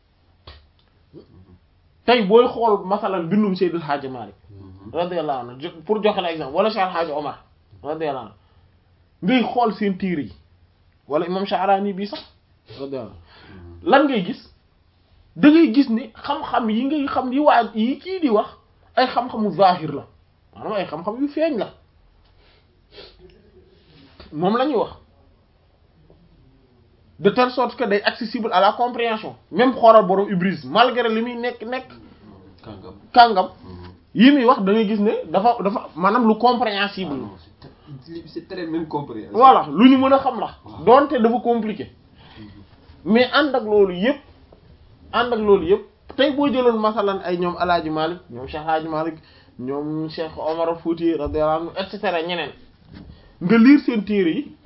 tey booy xool masalan bindum Seydil Hadji Malick Mhm. radiyallahu anhu jo- pour joxe la exemple wala Cheikh Hadji Omar radiyallahu anhu ngay xool seen tiir yi wala imam Sha'rani bii sax radiyallahu anhu lan ngay gis da ngay gis ni xam-xam yi ngay xam yi waa yi kii di wax ay xam-xamu zahir la maanaam ay xam-xam yu feeñ la moom la ñuy wax de telle sorte que day accessible à la compréhension même xoolal borom Ibris malgré li muy nekk nekk kàngam kàngam Mhm. yi muy wax da ngay gis ne dafa dafa maanaam lu compréhensible Ah non, c'est très- c'est très même compris voilà lu ñu mën a xam la donte dafa compliqué mais ànd ak loolu yëpp ànd ak loolu yëpp tey boo jëloon masalan ay ñoom alaaji Malik ñoom Cheikh Alaaji Malik ñoom Cheikh Omar Fouti radiyallahu anhu et cetera ñeneen nga lire seen téere yi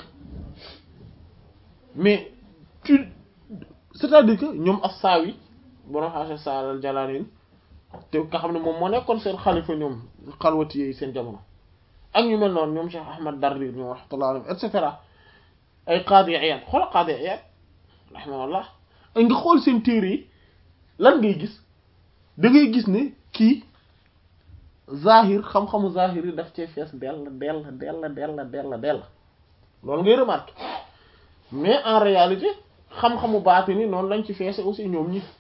mais tu c'est-à-dire que ñoom as-Sawi borom xaasa Saalal Jalaanin te nga xam ne moom moo nekkoon seen xalifa ñoom xalwati yi seen jamono ak ñu mel noonu ñoom Cheikh Ahmad Dardir ñoom rahmatullah alayhi et cetera ay Qaadi Iyaad xool Qaadi Iyaad rahimahullah ay nga xool seen téere yi lan ngay gis da ngay gis ne kii zahir xam-xamu zahir yi daf cee fees dell dell dell dell dell dell loolu ngay remarqué mais en réalité xam-xamu baatini noonu lañ ci feese aussi ñoom ñi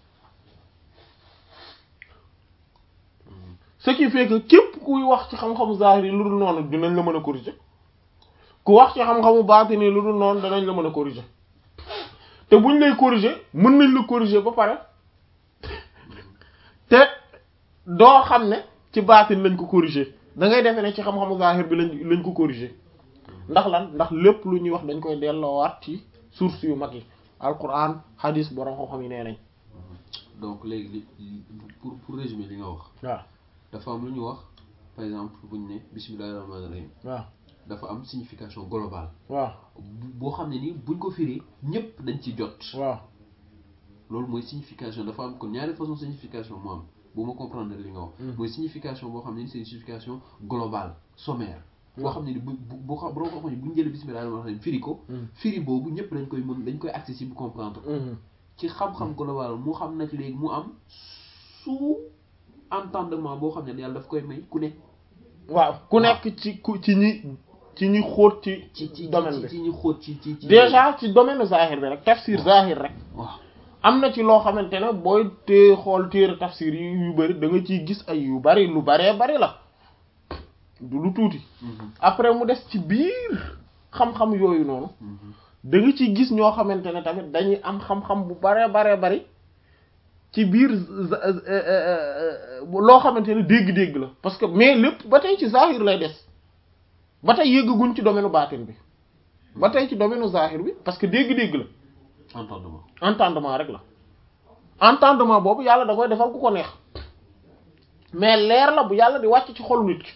ce qui fait que képp kuy wax ci xam-xamu zahir yi lu dul noonu dinañ la mën a corriger ku wax ci xam-xamu baatini lu dul noonu danañ la mën a corriger te buñ lay corriger mën nañ la corriger ba pare te doo xam ne ci baatin lañ ko corriger da ngay defee ne ci xam-xamu zahir bi lañ lañ ko corriger ndax lan ndax lépp lu ñuy wax dañ koy delloowaat ci source yu mag yi alquran hadis borom xam-xam yi nee nañ donc léegi li li- pour pour résumer li nga wax waaw dafa am lu ñu wax par exemple buñ ne bismillahir rahmanir rahim waaw dafa am signification globale waaw bu- boo xam ne ni buñ ko firee ñëpp dañ ci jot waaw loolu mooy signification dafa am kon ñaari façon signification moo am bu ma comprendre li nga wax mooy signification boo xam ne ni c'est une signification globale sommaire boo xam ne ni bu bu bu xam boo xam ne bu ñu jëlee bismillah rahmaani rahiim firi ko firi boobu ñëpp dañ koy mën dañ koy accessible comprendre ci xam-xam global mu xam nag léegi mu am sous entendement boo xam ne yàlla daf koy may ku ne waaw ku nekk ci ku ci ñi ci ñi xóot ci ci ci domaine ci bi ci ñu xóot ci ci ci déjà ci domaine zahir bi rek tafsir zahir rek waaw am na ci loo xamante ne booy tee xool téere tafsir yi yu bari da nga ciy gis ay yu bari lu baree bari la du lu tuuti après mu des ci biir xam-xam yooyu noonu da nga ciy gis ñoo xamante ne tamit dañuy am xam-xam bu baree baree bari ci biir za- euh, euh, euh, loo xamante ne dégg-dégg la parce que mais lépp ba tey ci zahir lay des ba tey yëggaguñ ci domaine baatin bi ba tey ci domaine zahir bi parce que dégg-dégg la entendement entendement rek la entendement boobu yàlla da koy defal ku ko neex mais leer la bu yàlla di wàcc ci xolu nit ki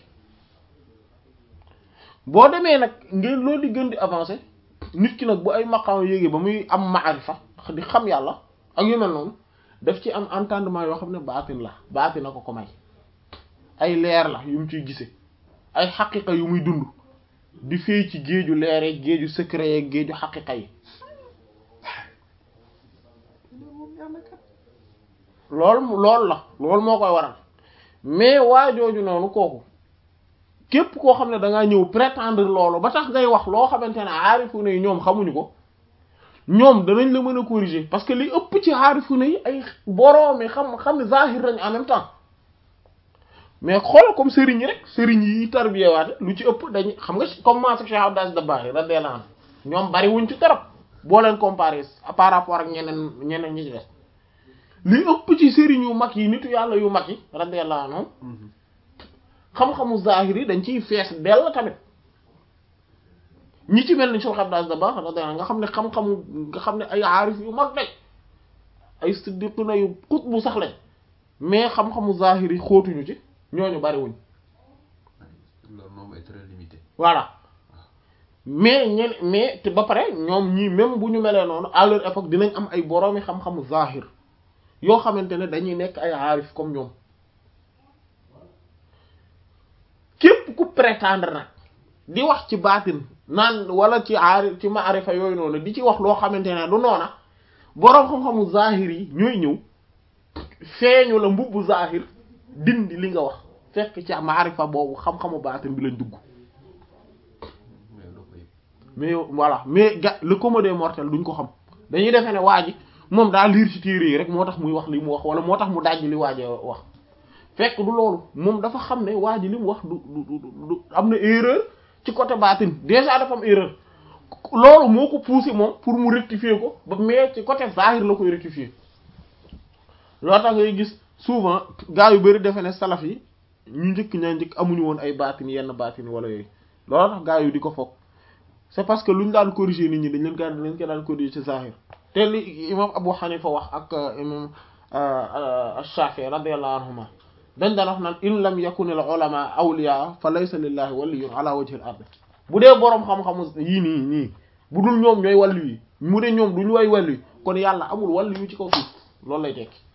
boo demee nag ngeen loolu di gën di avancer nit ki nag bu ay maqaam yéegee ba muy am maarifa di xam yàlla ak yu mel noonu daf ci am entendement yoo xam ne baatin la baatin na ko ko may ay leer la yu mu ciy gisee ay xaqiqa yu muy dund di fay ci géeju leere géeju secret yeeg géeju xaqiqa yi loolu loolu la loolu moo koy waral mais waa jooju noonu kooku képp koo xam ne da ngaa ñëw prétendre loolu ba tax ngay wax loo xamante ne aarifu ne yi ñoom xamuñu ko ñoom danañ la mën a corriger parce que li ëpp ci aarifu ne yi ay boroomi xam xam ne zahir lañ en même temps mais xoolal comme sëriñ yi rek sëriñ yi tarbiyewaate lu ci ëpp dañuy xam nga comme Mansour Cheikh Abdou Aziz Dabakh radiyallahu anhu ñoom bari wuñ ci trop boo leen comparer par rapport ak ñeneen ñeneen ñi ci des li ëpp ci sëriñ yu mag yi nitu yàlla yu mag yi radiyallahu anhum xam-xamu zahir yi dañ ciy fees dell tamit ñi ci mel ni Cheikh Abdou Aziz Dabakh radiyallahu anhu nga xam ne xam-xamu nga xam ne ay aarif yu mag lañ ay siddiquna yu xutbu sax lañ mais xam-xamu zahir yi xóotuñu ci ñooñu bariwuñ le nombre est très limité voilà mais ñen mais te ba pare ñoom ñii même bu ñu melee noonu à leur époque dinañ am ay boroomi xam-xamu zahir yoo xamante ne dañuy nekk ay aarif comme ñoom képp ku prétendre nag di wax ci baatin naan wala ci aarif ci maarifa yooyu noonu di ci wax loo xamante ne du noona boroom xam-xamu zahir yi ñooy ñëw feeñu la mbubbu zahir dindi li nga wax fekk ci maarifa boobu xam-xamu baatin bi lañ dugg mais doo ko yëg mais voilà mais ga le commun des mortels duñ ko xam dañuy defee ne waa ji moom daa liir ci téere yi rek moo tax muy wax li mu wax wala moo tax mu dajj li waaje wax fekk du loolu moom dafa xam ne waa ji li mu wax du du du du am na erreur ci côté baatin déjà dafa am erreur loolu moo ko poussé moom pour mu rectifier ko ba mais ci côté zahir la koy rectifier loo tax ngay gis souvent gars yu bari defe ne salaf yi ñu njëkk ñaa njëkk amuñu woon ay baatin yenn baatin wala yooyu loolu tax gars yu di ko foog c'est parce que lu ñu daan corriger nit ñi dañ leen ko dañ leen ko daan corriger ci zahir te li imam Abu Hanifa wax ak imam Shafi'i radiyallahu anhuma dañ daan wax naan in lam yakun al ulama awliya fa laysa lillahi waliyyun ala wajhi al ard bu dee boroom xam-xamu yii nii nii bu dul ñoom ñooy wàllu yi mu ne ñoom duñu way wàllu yi kon yàlla amul wàllu yu ci kaw suuf loolu lay tekki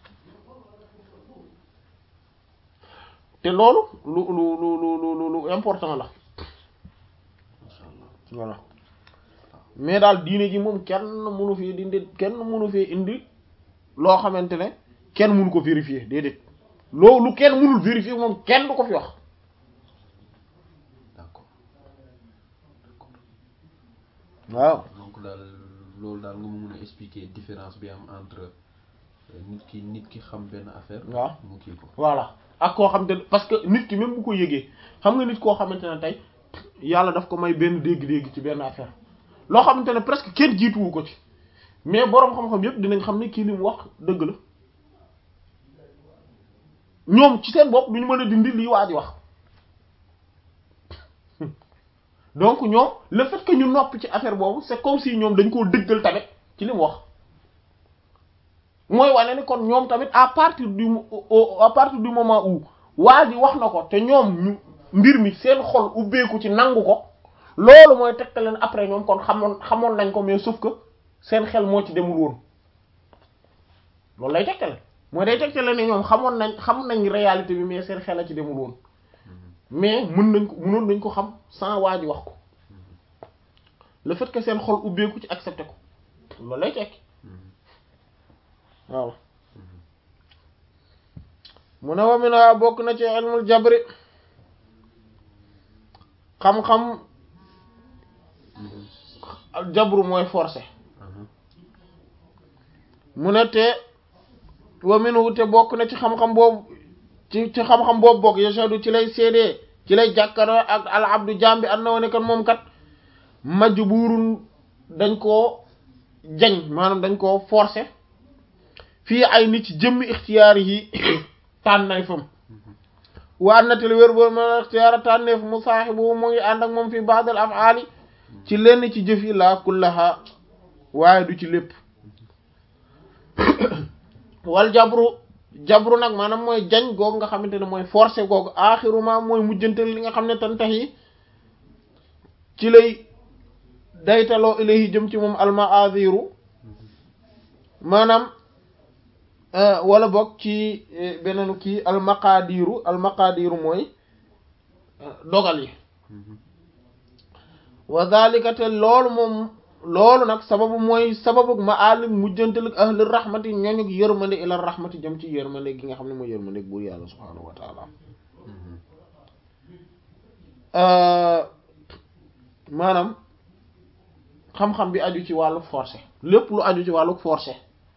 te loolu lu lu lu lu lu lu important la macha allah voilà mais daal diine ji moom kenn mënu fi dindi kenn mënu fi indi loo xamante ne kenn mënu ko vérifier déedéet loolu kenn mënul vérifier moom kenn du ko fi wax d'accord d'accord waaw donc daal loolu daal nga ma mën a expliquer différence bi am entre euh, nit ki nit ki xam benn affaire waaw mu kii ko voilà ak koo xamante ne parce que nit ki même bu ko yëgee xam nga nit koo xamante ne tey yàlla daf ko may benn dégg-dégg ci benn affaire loo xamante ne presque kenn jiituwu ko ci mais boroom xam-xam yépp dinañ xam ne kii li mu wax dëgg la ñoom ci seen bopp duñu mën a dindi lii waa ji wax donc ñoom le fait que ñu noppi ci affaire boobu c'est comme si ñoom dañ koo dëggal tamit ci li mu wax mooy wane ni kon ñoom tamit à partir du mo- au- à partir du moment où waa ji wax na ko te ñoom ñu mbir mi seen xol ubbeeku ci nangu ko loolu mooy tegtal leen après ñoom kon xamoon xamoon nañ ko mais sauf que seen xel moo ci demul woon loolu lay tegtale mooy day tegtale ne ñoom xamoon nañ xam nañ réalité bi mais seen xel a ci demul woon mais mën nañ ko mënoon nañ ko xam sans waa ji wax ko le fait que seen xol ubbeeku ci accepté ko loolu lay tekki waaw mu ne wa mina bokk na ci ilmul jabri xam-xam jabru mooy forcé mu ne te wa minhu te bokk na ci xam-xam boobu ci ci xam-xam boobu bokk yashadu ci lay seedee ci lay jàkkaroo ak al abdu jambi an na wane kan moom kat majburun dañ koo jañ maanaam dañ koo forcé fii ay nit ci jëmmi ixtiyaar yi tànnay fam waa natal wér boobu ma ixtiyaara tànneef mu saaxibu mu ngi ànd ak moom fi ba'dal af'aali ci lenn ci jëf yi laa kullaha waaye du ci lépp wal jabru jabru nag maanaam mooy jañ googu nga xamante ne mooy forcé googu aaxiruma mooy mujjantal li nga xam ne tan tax yi ci lay daytaloo ilayhi jëm ci moom almaaziru maanaam wala boog ci beneen kii almaqaadiru almaqaadiru mooy dogal yi wa dhalika te loolu moom loolu nag sababu mooy sababu ma alim mujjantal ahli rahmati ñooñu yërmande ila rahmati jëm ci yërmande gi nga xam ne mooy yërmande buur yàlla subhaanahu wa taala maanaam xam-xam bi aju ci wàllu forcé lépp lu aju ci wàllu forcé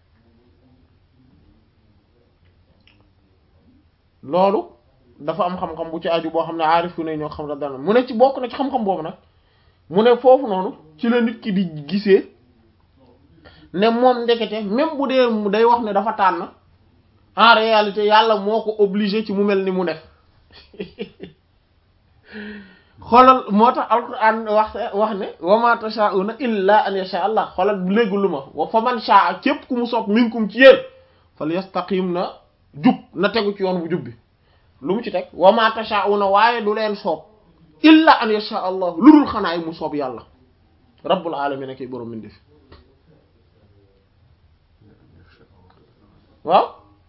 loolu dafa am xam-xam bu ci aju boo xam ne aarifu ne ñoo xam la dana mu ne ci bokk na ci xam-xam boobu nag mu ne foofu noonu ci la nit ki di gisee ne moom ndekete même bu dee mu day wax ne dafa tànn en réalité yàlla moo ko obligé ci mu mel ni mu def xoolal moo tax alquran wax wax ne wa ma tashaa'una illa an yasha allah xoolal léegi lu ma wa fa man sha'a képp ku mu sopp minkum ci yéen fal yastaqim na jub na tegu ci yoon bu jub bi lu mu ci teg wa ma tashaa'una waaye du leen soob illa an yasha allah lu dul xanaa yi mu soob yàlla rabbul alamin akay borom min def waaw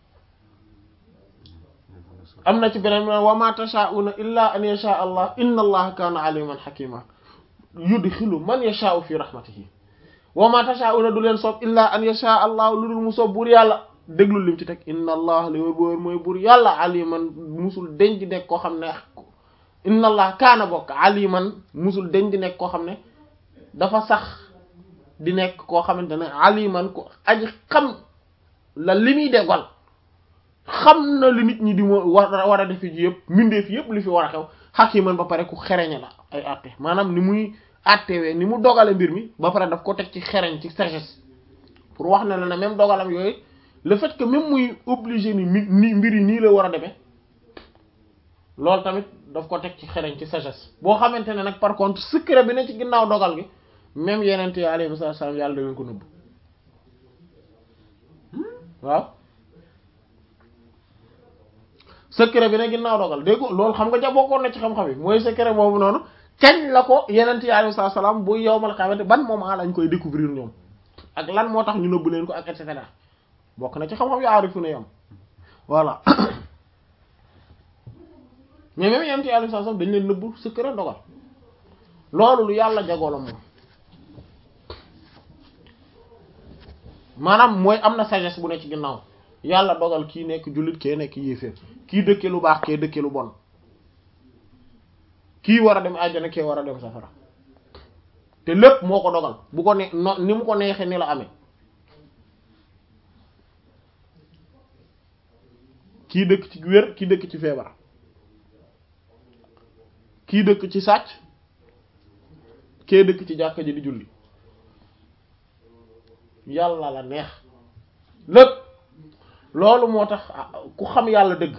am na ci beneen wa ma tashaa'una illa an yasha allah inna allaha kaana aliman hakima yudxilu man yashaa'u fi rahmatihi wa ma tashaa'una du leen soob illa an yasha allah lu dul mu soob buur yàlla déglu lim ci teg inna allah li wër boor mooy buur yàlla aliman musul denc nekk koo xam ne inna allah kaana bokk aliman musul denc di nekk koo xam ne dafa sax di nekk koo xamante ne aliman ko aji xam la li muy dégal xam na li nit ñi di mo war war a defi ji yëpp mbindeef yëpp li fi war a xew hakiman ba pare ku xereñe la ay àtte maanaam ni muy àttewee ni mu dogale mbir mi ba pare daf ko teg ci xereñ ci sagesse pour wax ne la ne même dogalam yooyu le fait que même muy obligé ni ni mbir yi nii la war a demee loolu tamit daf ko teg ci xereñ ci sagesse boo xamante ne nag par contre secret bi ne ci ginnaaw dogal gi même yeneen yi alayhi salaam yàlla da leen ko nëbb waaw secret bi ne ginnaaw dogal dégg loolu xam nga ja bokkoon na ci xam-xam yi mooy secret boobu noonu kañ la ko yeneen yi alayhi salaam bu yowmal xamante ban moment lañ koy découvrir ñoom ak lan moo tax ñu nëbb leen ko ak et cetera bokk na ci xam-xam yu aarifu ne yam voilà mais même yent yàlla saa sax dañ leen nëbb secret dogal loolu lu yàlla jagoo la moom maanaam mooy am na sagesse bu ne ci ginnaaw yàlla dogal kii nekk jullit kee nekk yéeféer kii dëkke lu baax kee dëkke lu bon kii war a dem àjjana kee war a dem safara te lépp moo ko dogal bu ko ne no ni mu ko neexee ni la amee kii dëkk ci wér kii dëkk ci feebar kii dëkk ci sàcc kee dëkk ci jàkka ji di julli yàlla la neex lépp loolu moo tax ku xam yàlla dëgg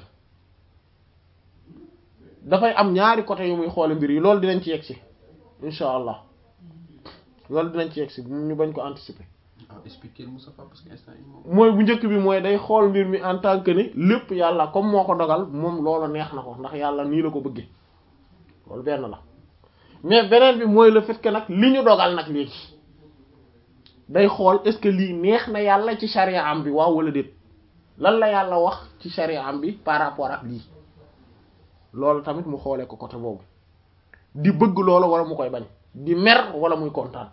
dafay am ñaari côté yu muy xoole mbir yi loolu dinañ ci yegg si insha allah loolu dinañ ci yegg si ñu bañ ko anticiper ah expliquer Moustapha parce que instant yi moom. mooy bu njëkk bi mooy day xool mbir mi en tant que ni lépp yàlla comme moo ko dogal moom loolu neex na ko ndax yàlla nii la ko bëggee loolu benn la mais beneen bi mooy le fait que nag li ñu dogal nag léegi day xool est-ce que lii neex na yàlla ci charia am bi waaw wala déet lan la yàlla wax ci charia am bi par rapport ak lii loolu tamit mu xoolee ko côté boobu di bëgg loolu wala mu koy bañ di mer wala muy kontaan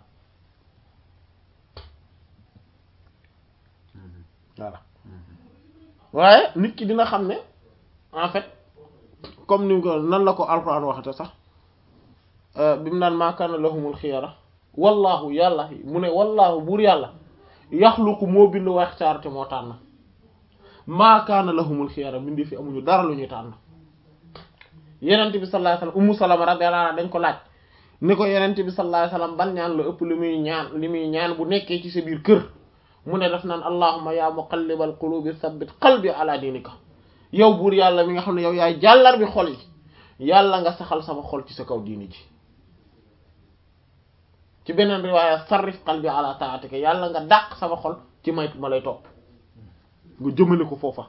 voilà waaye nit ki dina xam ne en fait comme ni ko nan la ko alxuraan waxate sax bi mu naan maa kaana lahumul xiyara wallaahu yàlla mu ne wallaahu buur yàlla yaxluqu moo bind wax caarate moo tànn maa kaana lahumul xiyara bindi fi amuñu dara lu ñuy tànn yenent bi sallallahu alayhi wasallam ummu salama radiyallahu anha dañ ko laaj ni ko yenent bi sallallahu alayhi wasallam ban ñaan la ëpp li muy ñaan li muy ñaan bu nekkee ci sa biir kër mu ne daf naan allahumma ya muqallibal qulubi thabbit qalbi ala dinika yow buur yàlla mi nga xam ne yow yaay jàllar bi xol yi yàlla nga saxal sama xol ci sa kaw diini ji ci beneen riwaaya sarrif qalbi ala taatika yàlla nga dàq sama xol ci may ma lay topp nga jëmale ko foofa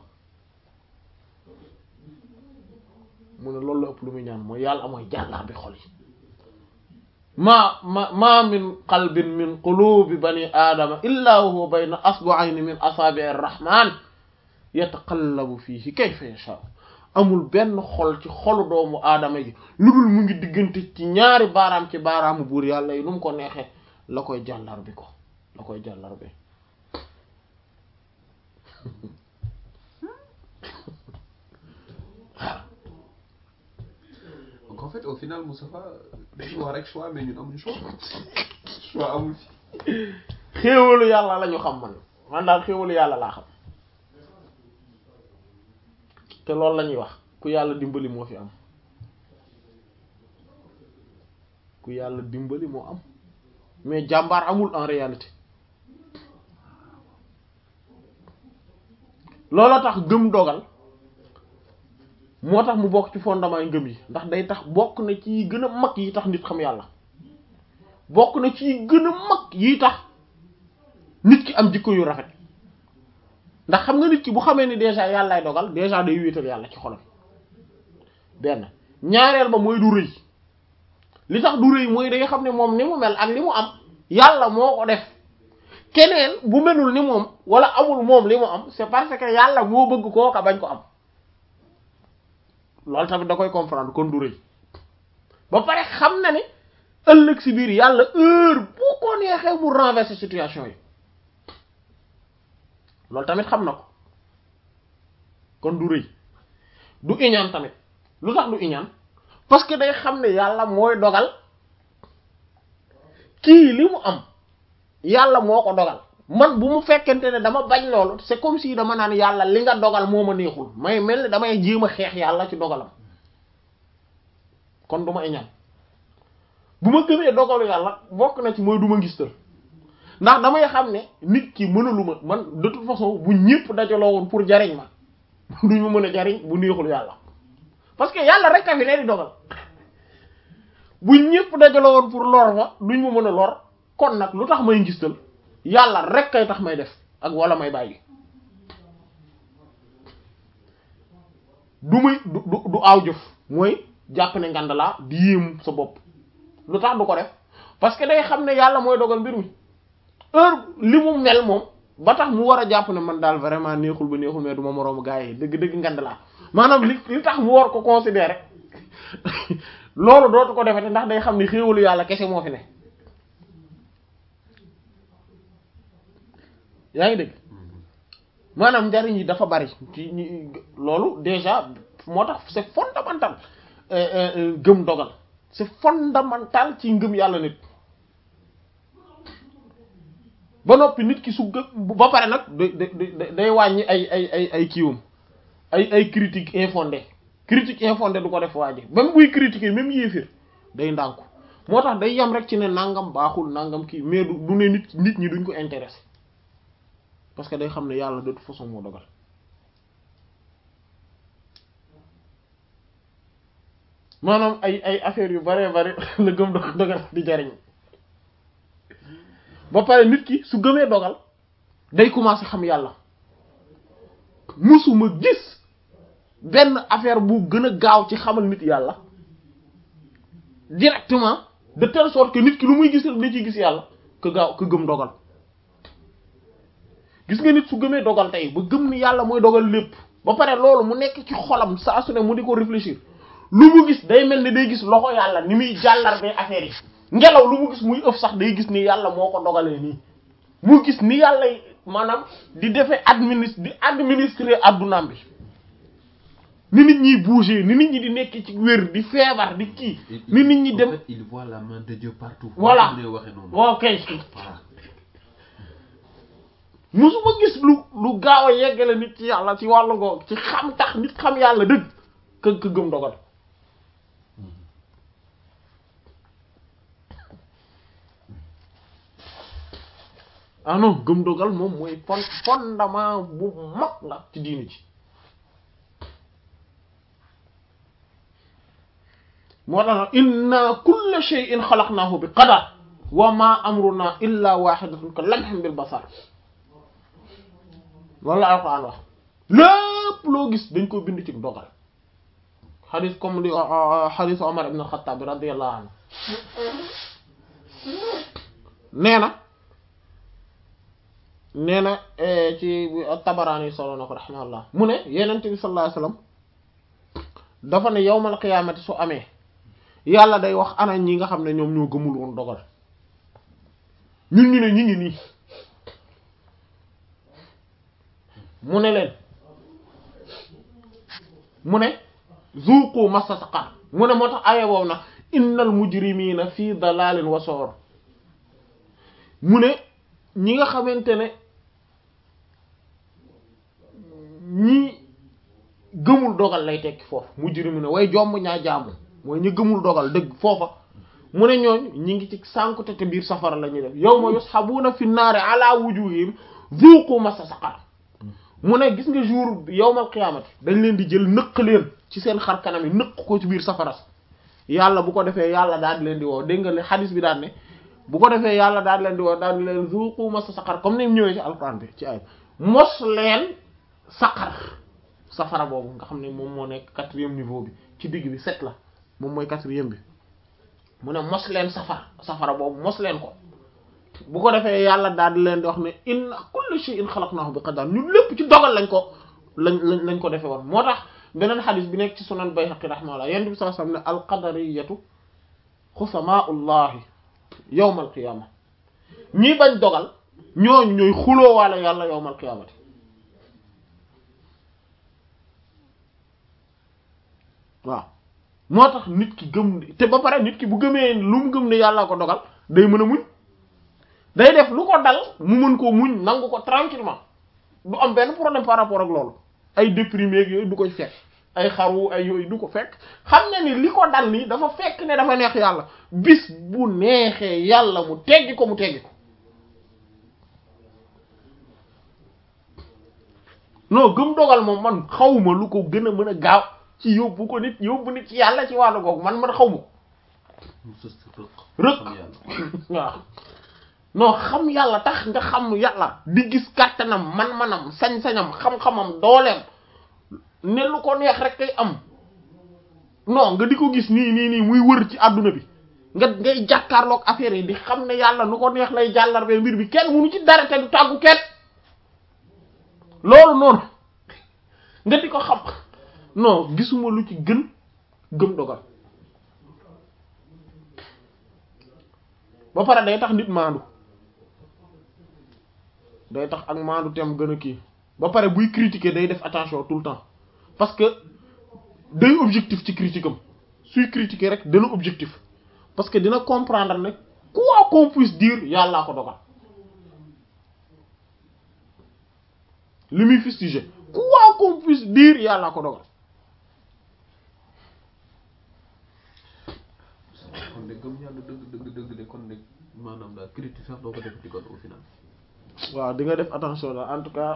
mu ne loolu la ëpp lu muy ñaan mooy yàlla mooy jàllar bi xol yi ma ma ma min qalbin min qulubi bani aadama illa wa huwa bayna asbu'ayni min asaabi'i ar-rahman yataqallabu fiihi kayfa yasha amul benn xol ci xolu doomu aadama yi lu dul mu ngi diggante ci ñaari baaraam ci baaraamu buur yàlla yi nu mu ko neexee la koy jàllar bi ko la koy jàllar bi donc en fait au final Moustapha dañu wax rek choix mais ñun amuñu choix choix amul fi xéewalu yàlla la ñu xam man man daal xéewalu yàlla laa xam te loolu la ñuy wax ku yàlla dimbali moo fi am ku yàlla dimbali moo am mais jàmbaar amul en réalité looloo tax gëm dogal moo tax mu bokk ci fondement yi ngëm yi ndax day tax bokk na ci yi gën a mag yi tax nit xam yàlla bokk na ci yi gën a mag yi tax nit ki am jikko yu rafet ndax xam nga nit ki bu xamee ni déjà yàllaay dogal déjà day wéetal yàlla ci xolam benn ñaareel ba mooy du rëy li tax du rëy mooy day xam ne moom ni mu mel ak li mu am yàlla moo ko def keneen bu melul ni moom wala amul moom li mu am c'est parce que yàlla moo bëgg kooka bañ ko am loolu tamit da koy comprendre kon du rëy ba pare xam na ne ëllëg si biir yàlla heure bu ko neexee mu renverser situation yi loolu tamit xam na ko kon du rëy du iñaan tamit lu tax du iñaan parce que day xam ne yàlla mooy dogal kii li mu am yàlla moo ko dogal man bu mu fekkente ne dama bañ loolu c'est comme si dama naan yàlla li nga dogal moo ma neexul may mel ni damay jéem a xeex yàlla ci dogalam kon du ma iñaan bu ma gëmee dogalu yàlla bokk na ci mooy du ma ngistal ndax damay xam ne nit ki mënalu ma man de toute façon bu ñëpp dajaloo woon pour jariñ ma duñu mën a jariñ bu neexul yàlla parce que yàlla rek a fi ne di dogal bu ñëpp dajaloo woon pour lor ma duñ ma mën a lor kon nag lu tax may ngistal yàlla rek kay tax may def ak wala may bàyyi du may du du du aaw jëf mooy jàpp ne ngand laa di yéemu sa bopp lu tax du ko def parce que day xam ne yàlla mooy dogal mbir mi heure li mu mel moom ba tax mu war a jàpp ne man daal vraiment neexul ba neexul mais du ma moroomu gaa yi dëgg dëgg ngand laa maanaam li li tax mu war ko considérer loolu dootu ko defete ndax day xam ne xéewalu yàlla kese moo fi ne yaa ngi dégg maanaam njariñ yi dafa bari ci ñi loolu déjà moo tax c'est fondamental gëm dogal c'est fondamental ci ngëm yàlla nit ba noppi nit ki su gëm ba pare nag day day wàññi ay ay ay ay kiiwam ay ay critique infondée critique infondée du ko def waa ji même buy critiquer même yéefir day ndànku moo tax day yam rek ci ne nangam baaxul nangam kii mais du du ne nit nit ñi duñ ko intéressé parce que day xam ne yàlla de toute façon moo dogal maanaam ay ay affaires yu bare bare la gëm dogal dogal di jariñ ba pare nit ki su gëmee dogal day commencer xam yàlla musuma gis benn affaire bu gën a gaaw ci xamal nit yàlla directement de telle sorte que nit ki lu muy gis rek da ciy gis yàlla que gaaw que gëm dogal gis nga nit su gëmee dogal tey ba gëm ni yàlla mooy dogal lépp ba pare loolu mu nekk ci xolam saa su ne mu di ko réfléchir lu mu gis day mel ni day gis loxo yàlla ni muy jàllarbee affaire yi ngelaw lu mu gis muy ëf sax day gis ni yàlla moo ko dogalee nii mu gis ni yàlla maanaam di defee administre di administrer addunaam bi ni nit ñiy bouger ni nit ñi di nekk ci wér di feebar di kii ni nit ñi en dem fait, il voit la main de Dieu partout. Voilà. Comme lay waxee noonu. waaw kay Voilà. musuma gis lu lu gaaw a yeggale nit ci yàlla ci wàllu googu ci xam tax nit xam yàlla dëgg kë kë gëm dogal ah non gëm dogal moom mooy fon fondement bu mag la ci diini ji moo tax nag inna kulla shay'in xalaqnahu bi qadar wa ma amruna illa wahidatun ka lamhin bil basar loolu la alquran wax lépp loo gis dañ ko bind ci dogal xadis comme li xadis Omar ibn al-Khattab radiyallahu anhu nee na nee na ci Tabarani solo na ko rahimahullah mu ne yenent bi sallallahu alayhi wasallam dafa ne yawmal qiyaamati su amee yàlla day wax ana ñi nga xam ne ñoom ñoo gëmul woon dogal ñun ñu ne ñi ngi nii mu ne leen mu ne zuuqu massa saqar mu ne moo tax aya boobu nag innal mujrimina fii dalalin wa soor mu ne ñi nga xamante ne ñi gëmul dogal lay tekki foofu mujrimina way jomb ñaa jaamu mooy ñi gëmul dogal dëgg foofa mu ne ñooñ ñi ngi ci sànkute te biir safara la ñuy def yawma yushabuna fi naari ala wujuhihim zuuqu massa saqar mu ne gis nga jour yawmal qiyaamati dañ leen di jël nëq leen ci seen xar kanam yi nëq ko ci biir safara yàlla bu ko defee yàlla daal di leen di woo dégg nga li xadis bi daan ne bu ko defee yàlla daal di leen di woo daal di leen zuuqu massa saqar comme ni mu ñëwee ci alquran bi ci ay mos leen saqar safara boobu nga xam ne moom moo nekk quatrième niveau bi ci digg bi sept la moom mooy quatrième bi mu ne mos leen safara safara boobu mos leen ko bu ko defee yàlla daal di leen di wax ne inna kulli shay'in khalaqnahu bi qadar ñun lépp ci dogal lañ ko lañ lañ lañ ko defee woon moo tax beneen xadis bi nekk ci sunan Bayhaqi rahimahullah yonent bi sallallahu alayhi wasallam ne alqadariyatu xusamaullahi yawmal qiyama ñii bañ dogal ñooñu ñooy xuloo waale yàlla yawmal qiyamati waaw moo tax nit ki gëm te ba pare nit ki bu gëmee lu mu gëm ne yàlla ko dogal day mën a muñ day def lu ko dal mu mën koo muñ nangu ko tranquillement du am benn problème par rapport ak loolu ay déprimé ak yooyu du koy fekk ay xaru ay yooyu du ko fekk xam ne ni li ko dal nii dafa fekk ne dafa neex yàlla bis bu neexee yàlla mu teggi ko mu teggi ko non gëm dogal moom man xawma lu ko gën a mën a gaaw ci yóbbu ko nit yóbbu nit ci yàlla ci wàllu googu man man xawma ko mu sës rëq. Rëq. xam yàlla. waaw non xam yàlla tax nga xam yàlla di gis kàttanam man-manam sañ-sañam xam-xamam dooleem ne lu ko neex rek kay am non nga di ko gis nii nii nii muy wër ci àdduna bi nga ngay jàkkaarloog affaire yi di xam ne yàlla nu ko neex lay jàllarbee mbir bi kenn munu ci dara te du tàggu kenn loolu noonu nga di ko xam non gisuma lu ci gën gëm dogal ba pare day tax nit maandu day tax ak maandu tem gën a kii ba pare buy critiquer day def attention tout le temps parce que day objectif ci critique am suy critiquer rek dana objectif parce que dina comprendre ne quoi qu'on puisse dire yàllaa ko dogal li muy fustiger quoi qu'on puisse dire yàllaa ko dogal kon de gëm yàlla dëgg dëgg dëgg de kon de maanaam daal critique sax doo ko def ci kon au final. waaw di nga def attention daal en tout cas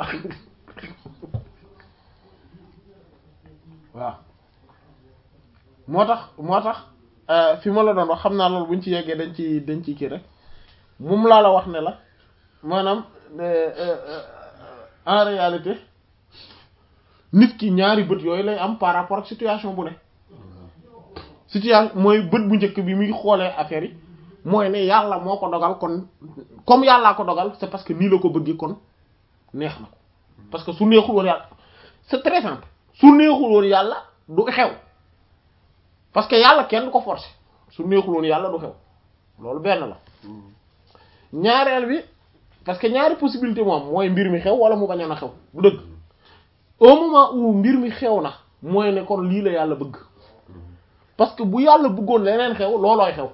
waaw moo tax moo tax euh, fi ma la doon wax xam naa loolu buñ ci yeggee dañ ci dañ ci kii rek moom laa la wax ne la maanaam euh, euh, en réalité nit ki ñaari bët yooyu lay am par rapport ak situation bu ne situation mooy bët bu njëkk bi muy xoolee affaire yi mooy ne yàlla moo ko dogal kon comme yàllaa ko dogal c'est parce que nii la ko bëggee kon neex na ko parce que su neexul woon yàlla c'est très simple su neexul woon yàlla du xew parce que yàlla kenn du ko forcer su neexul woon yàlla du xew loolu benn la ñaareel bi parce que ñaari possibilité moom mooy mbir mi xew wala mu bañ a xew bu dëgg au moment où mbir mi xew na mooy ne kon lii la yàlla bëgg parce que bu yàlla bëggoon leneen xew loolooy xew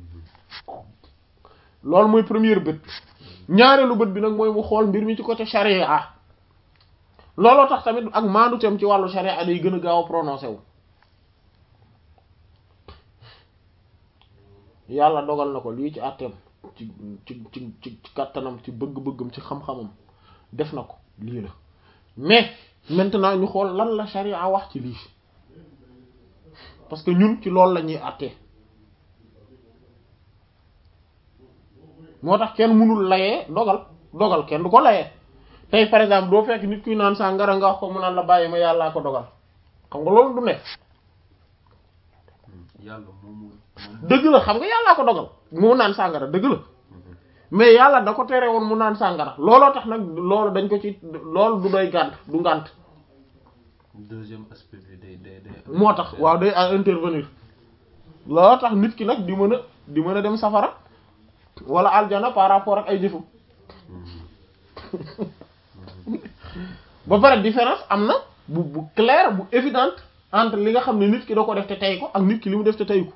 loolu mooy première bët ñaareelu bët bi nag mooy mu xool mbir mi ci côté charia looloo tax tamit ak maanduteem ci wàllu charia day gën a gaaw a prononcé wu yàlla dogal na ko lii ci àtteem ci ci ci ci kàttanam ci bëgg-bëggam ci xam-xamam def na ko lii la mais maintenant ñu xool lan la charia wax ci lii parce que ñun ci loolu la ñuy àttee moo tax kenn mënul layee dogal dogal kenn du ko layee tey par exemple doo fekk nit kuy naan sàngara nga wax ko mu naan la bàyyi ma yàllaa ko dogal xam nga loolu du nekk yàlla moomu dëgg la xam nga yàllaa ko dogal mu naan sàngara dëgg la mais yàlla da ko tere woon mu naan sàngara looloo tax nag loolu dañ ko ci loolu du doy gànt du ngànt deuxième aspect bi day day day moo tax waaw day à intervenir looloo tax nit ki nag di mën a di mën a dem safara wala aljana par rapport ak ay jëfu ba pare différence am na bu bu claire bu évidente entre li nga xam ne nit ki da ko def te tey ko ak nit ki li mu def te tey ko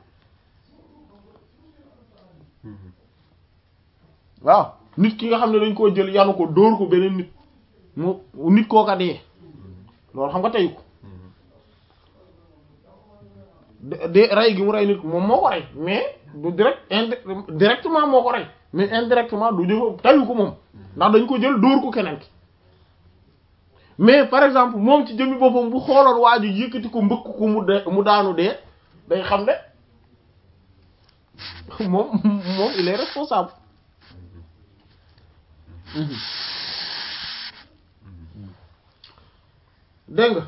waaw nit ki nga xam ne dañ koo jël yanu ko dóor ko beneen nit mu nit kooka dee loolu xam nga tey ko de de rey gi mu rey nit ko moom moo ko rey mais du direct indi directement moo ko rey mais indirectement du jëfa tayu ko moom ndax dañ ko jël dóor ko keneen ki mais par exemple moom ci jëmmi boppam bu xooloon waa ji yëkkati ko mbëkk ko mu de mu daanu dee day xam ne moom moom il est responsable dégg nga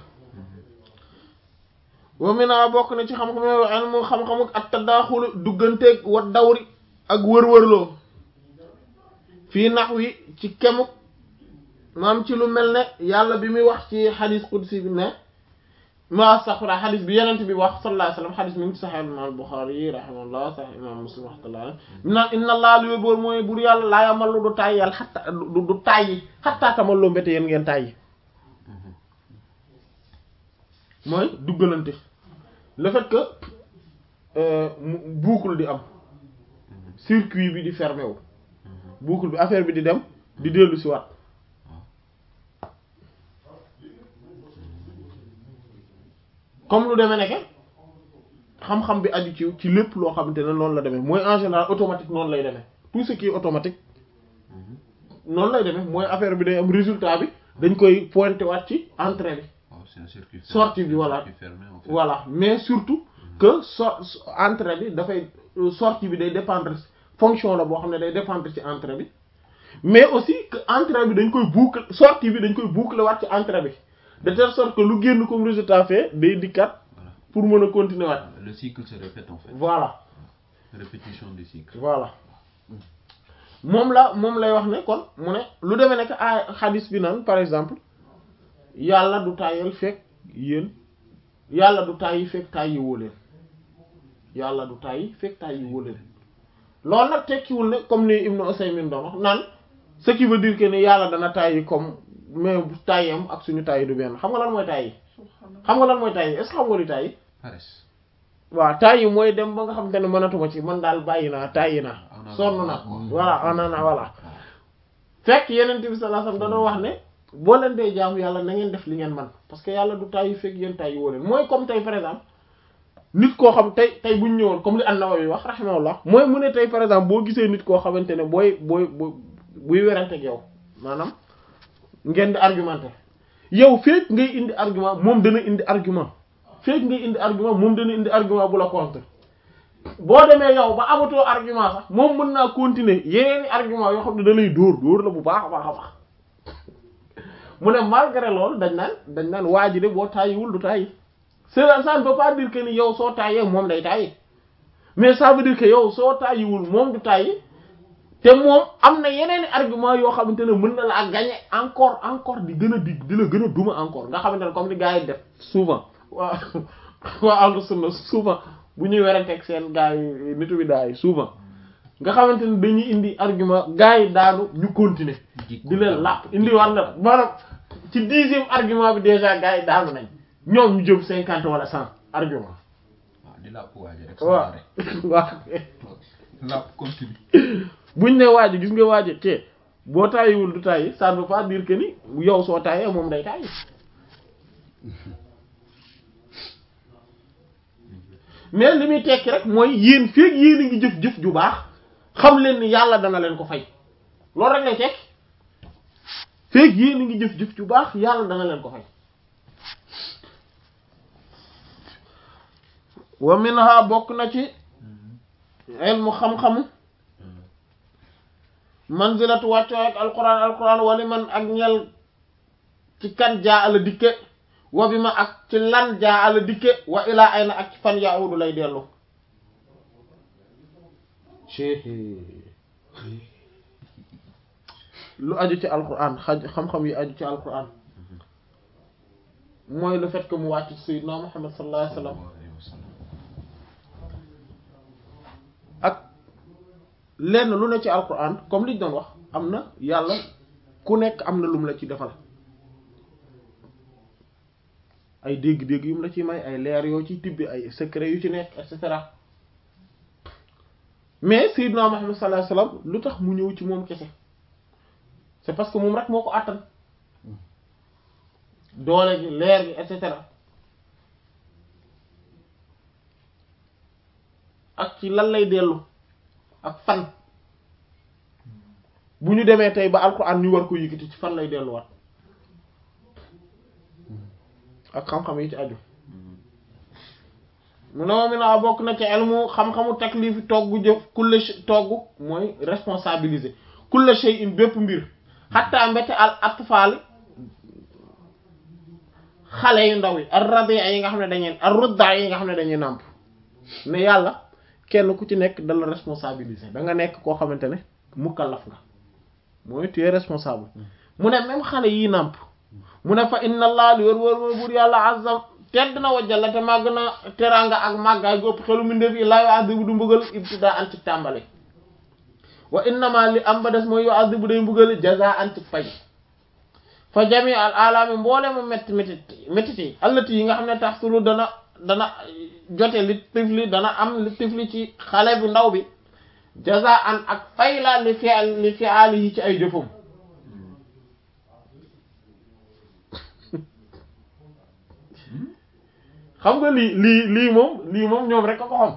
wa mina bokk na ci xam-xam yo ilmu xam-xamu ak tadaaxulu dugganteeg wa dawri ak wër-wërloo fii nax wi ci kemuk maam ci lu mel ne yàlla bi muy wax ci xadis qudsi bi ne ma saxura xadis bi yenent bi wax sallallahu alayhi wasallam xadis mi ngi ci saxih imam al-Bukhari rahimahullah saxih imam Muslim rahmatullah mi naan inna allah lu boor mooy bur yàlla laa yamallu du tàyyi yàlla xatta du du tàyyi xattaa tamalloo mbéte yéen ngeen tàyyi mooy duggalante le fait que mu boucle di am circuit bi di fermé wu boucle bi affaire bi di dem di dellu si waat comme lu demee nekke xam-xam bi aju ci ci lépp loo xamante ne noonu la demee mooy en général automatique noonu lay demee tout ce qui est automatique noonu lay demee mooy affaire bi day am résultat bi dañ koy pointé waat ci entrée bi waaw c'est un circuit sortie bi voilà circuit fermé en fait. voilà mais surtout que so entrée bi dafay sortie bi day dépendre fonction la boo xam ne day dépendre ci entrée bi mais aussi que entrée bi dañ koy boucler sortie bi dañ koy boucler waat ci entrée bi de telle sorte que lu génn comme résultat fait day dikkat Voilà. pour mën a continuer waat Le cycle se répète en fait. voilà Répétition du cycle. voilà moom la moom lay wax ne kon mu ne lu demee nekk ay xadis bi naan par exemple yàlla du tàyyal fekk yéen yàlla du tàyyi fekk tàyyi woo leen yàlla du tàyyi fekk tàyyi woo leen loolu nag tekkiwul ne comme ni Ibn Usaymin doon wax naan ce qui veut dire que ni yàlla dana tàyyi comme mais bu tàyyam ak suñu tàyyi du benn xam nga lan mooy tàyyi xam nga lan mooy tàyyi est-ce que xam nga li tàyyi Paresse. waaw tàyyi mooy dem ba nga xam te ne mënatuma ci man daal bàyyi naa tàyyi naa On a- sonn naa Mm. voilà on en a voilà fekk yeneen bi sallallahu alayhi wasallam da doon wax ne boo leen dee jaamu yàlla na ngeen def li ngeen man parce que yàlla du tàyyi fekk yéen tàyyi woo leen mooy comme tey par exemple nit koo xam tey tey bu ñu ñëwoon comme li an-Nawawi wax rahimahullah mooy mu ne tey par exemple boo gisee nit koo xamante ne booy booy booy buy werante ak yow maanaam ngeen di argumenter yow fekk ngay indi argument moom dana indi argument fekk ngay indi argument moom dana indi argument bu la contre boo demee yow ba amatoo argument sax moom mën naa continuer yeneeni argument yoo xam ne da lay dóor dóor la bu baax a baax a baax mu ne malgré loolu dañ naan dañ naan waa ji de boo tàyyiwul du tàyyi cela ça ne veut pas dire que ni yow soo tàyyee moom day tàyyi mais ça veut dire que yow soo tàyyiwul moom du tàyyi te moom am na yeneeni argument yoo xamante ne mën na laa gagner encore encore di gën a di di la gën a duma encore nga xamante ne comme ni gars yi def souvent waa waa ahlu sunna souvent bu ñuy weranteeg seen gars yi nitu bi daay souvent nga xamante ne dañuy indi argument gars yi daanu ñu continuer di leen làpp indi war na maanaam ci dixième argument bi déjà gars yi daanu nañ ñoom ñu jëm cinquante wala cent argument waaw di làpp waaji rek waaw waaw làpp continue buñ ne waaji gis nga waaji te boo tàyyiwul du tàyyi ça ne veut pas dire que ni yow soo tàyyee moom day tàyyi mais li muy tekki rek mooy yéen feeg yéen a ngi jëf-jëf ju baax xam leen ni yàlla dana leen ko fay loolu rek lay tekki feeg yéen a ngi jëf-jëf ju baax yàlla dana leen ko fay wa minha bokk na ci ilmu xam-xamu manzilatu wàcco ak alquran alquran wali man ak ñel ci kan jaa ala dikke wa bi ma ak ci lan jaa ala dikke wa ilaa ay na ak ci fan yahudu lay dellu lu aju ci alquran xaj xam-xam yi aju ci alquran mooy le fait que mu wàcc sayyidna Muhammad sallallahu alayhi wasallam ak lenn lu ne ci alquran comme liñ doon wax am na yàlla ku nekk am na lum la ci defal ay dégg-dégg yum la ci may ay leer yoo ci tibbi ay secret yu ci nekk et cetera mais sayyidna Muhammad sallallahu alayhi wasallam lu tax mu ñëw ci moom kese c'est parce que moom rek moo ko àttan doole gi leer gi et cetera ak ci lan lay dellu ak fan bu ñu demee tey ba alxuraan ñu war ko yëkkati ci fan lay delluwaat ak xam-xam yi ci aju mu ne moom mi naa bokk na ci elmu xam-xamu taklifi togg jëf kulle togg mooy responsabiliser kulle shay'in bépp mbir xatta mbete al atfaali xale yu ndaw yi ar rabi'a yi nga xam ne dañuy ar rudda yi nga xam ne dañuy nàmp ne yàlla kenn ku ci nekk dala responsabiliser da nga nekk koo xamante ne mukallaf nga mooy tu es responsable mu ne même xale yi nàmp mu ne fa inna allah li wër wër mooy buur yàlla azam tedd na wajjala te màgg na teranga ak màggaay gópp xelu mbindeef yi laa yu'adhibu du mbugal ibtidaa an ci tàmbali wa innama li am ba des mooy yu'adhibu day mbugal jazaan ci fay fa jami al alaami mboole mu métti métti métti yi allati yi nga xam ne tax sulu dana dana jote li tifli dana am li tifli ci xale bu ndaw bi jazaan ak fay la li fi li fi aali yi ci ay jëfum xam nga lii lii lii moom lii moom ñoom rek ko ko xam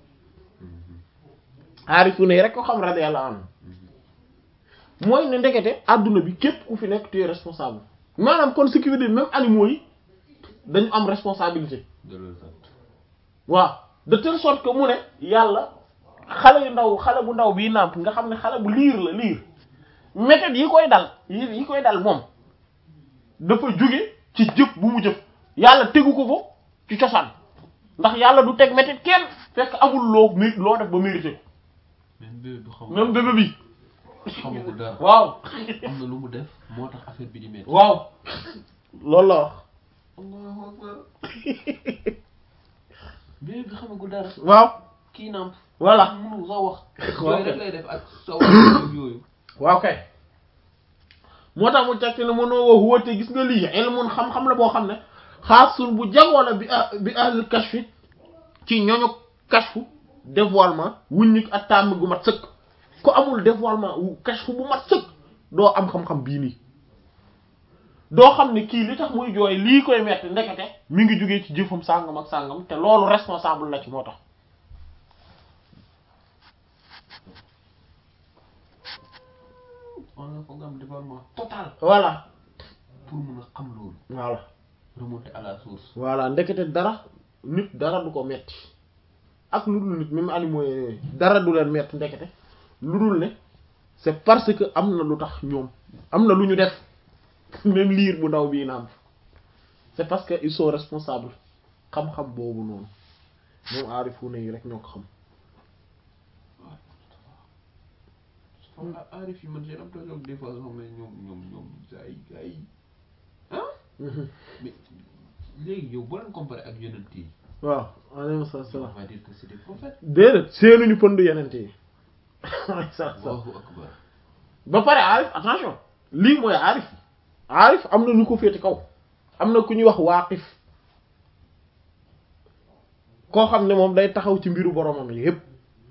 aarifu ne rek ko xam radiyallahu anhu mooy ne ndekete adduna bi képp ku fi nekk tu es responsable maanaam kon ce qui veut dire même animaux yi dañu am responsabilité de leurs actes waaw de telle sorte que mu ne yàlla xale yu ndaw xale bu ndaw bii nàmp nga xam ne xale bu liir la liir méthode yi koy dal yi yi koy dal moom dafa jóge ci jëf bu mu jëf yàlla tegu ko ko ci cosaan ndax yàlla du teg méthode kenn fekk amul loo mi loo def ba mérité ko même bébé bi xamul même bébé bi xamagul dara waaw am na lu mu def moo tax affaire bi di métti waaw loolu la wax allahu akbar bébé bi xamagul dara waaw kii namp voilà mënu sa wax Waaw. yooyu rek lay def ak sa wax ak yooyu waaw kay moo tax mu tekki ne mënoo wax woote gis nga lii ilmun xam-xam la boo xam ne xaasun bu jagoo la bi ah bi ahlul kashfi ci ñooñu kashfu dévoilement wuññi ak tàmm gu mat sëkk ku amul dévoilement wu kashfu bu mat sëkk doo am xam-xam bii nii doo xam ne kii li tax muy jooy lii koy metti ndekete mi ngi jógee ci jëfam sàngam ak sàngam te loolu responsable la ci moo tax on a foog nga am développement total voilà pour mun a xam loolu voilà remonter à la source voilà ndekete dara nit dara du ko metti ak lu dul nit même animaux yooyu dara du leen metti ndekete lu dul ne c'est parce que am na lu tax ñoom am na lu ñu def même liir bu ndaw bii naam c'est parce que ils sont responsables xam-xam boobu noonu ñoom aarifuuna yi rek ñoo ko xam xam nga aarif yi man j'ai l'impression que des fois sax mais ñoom ñoom ñoom gars yi gars yi ah mais léegi yow boo leen comparé ak yonent yi waaw alayhi salaam on va dire que c'est des prophètes déedéet seenuñu pënd yenente yi alayhi salaam Allahu akbar ba pare aarif attention lii mooy aarif aarif am na ñu ko féete kaw am na ku ñuy wax waaqif koo xam ne moom day taxaw ci mbiru boromam yi yépp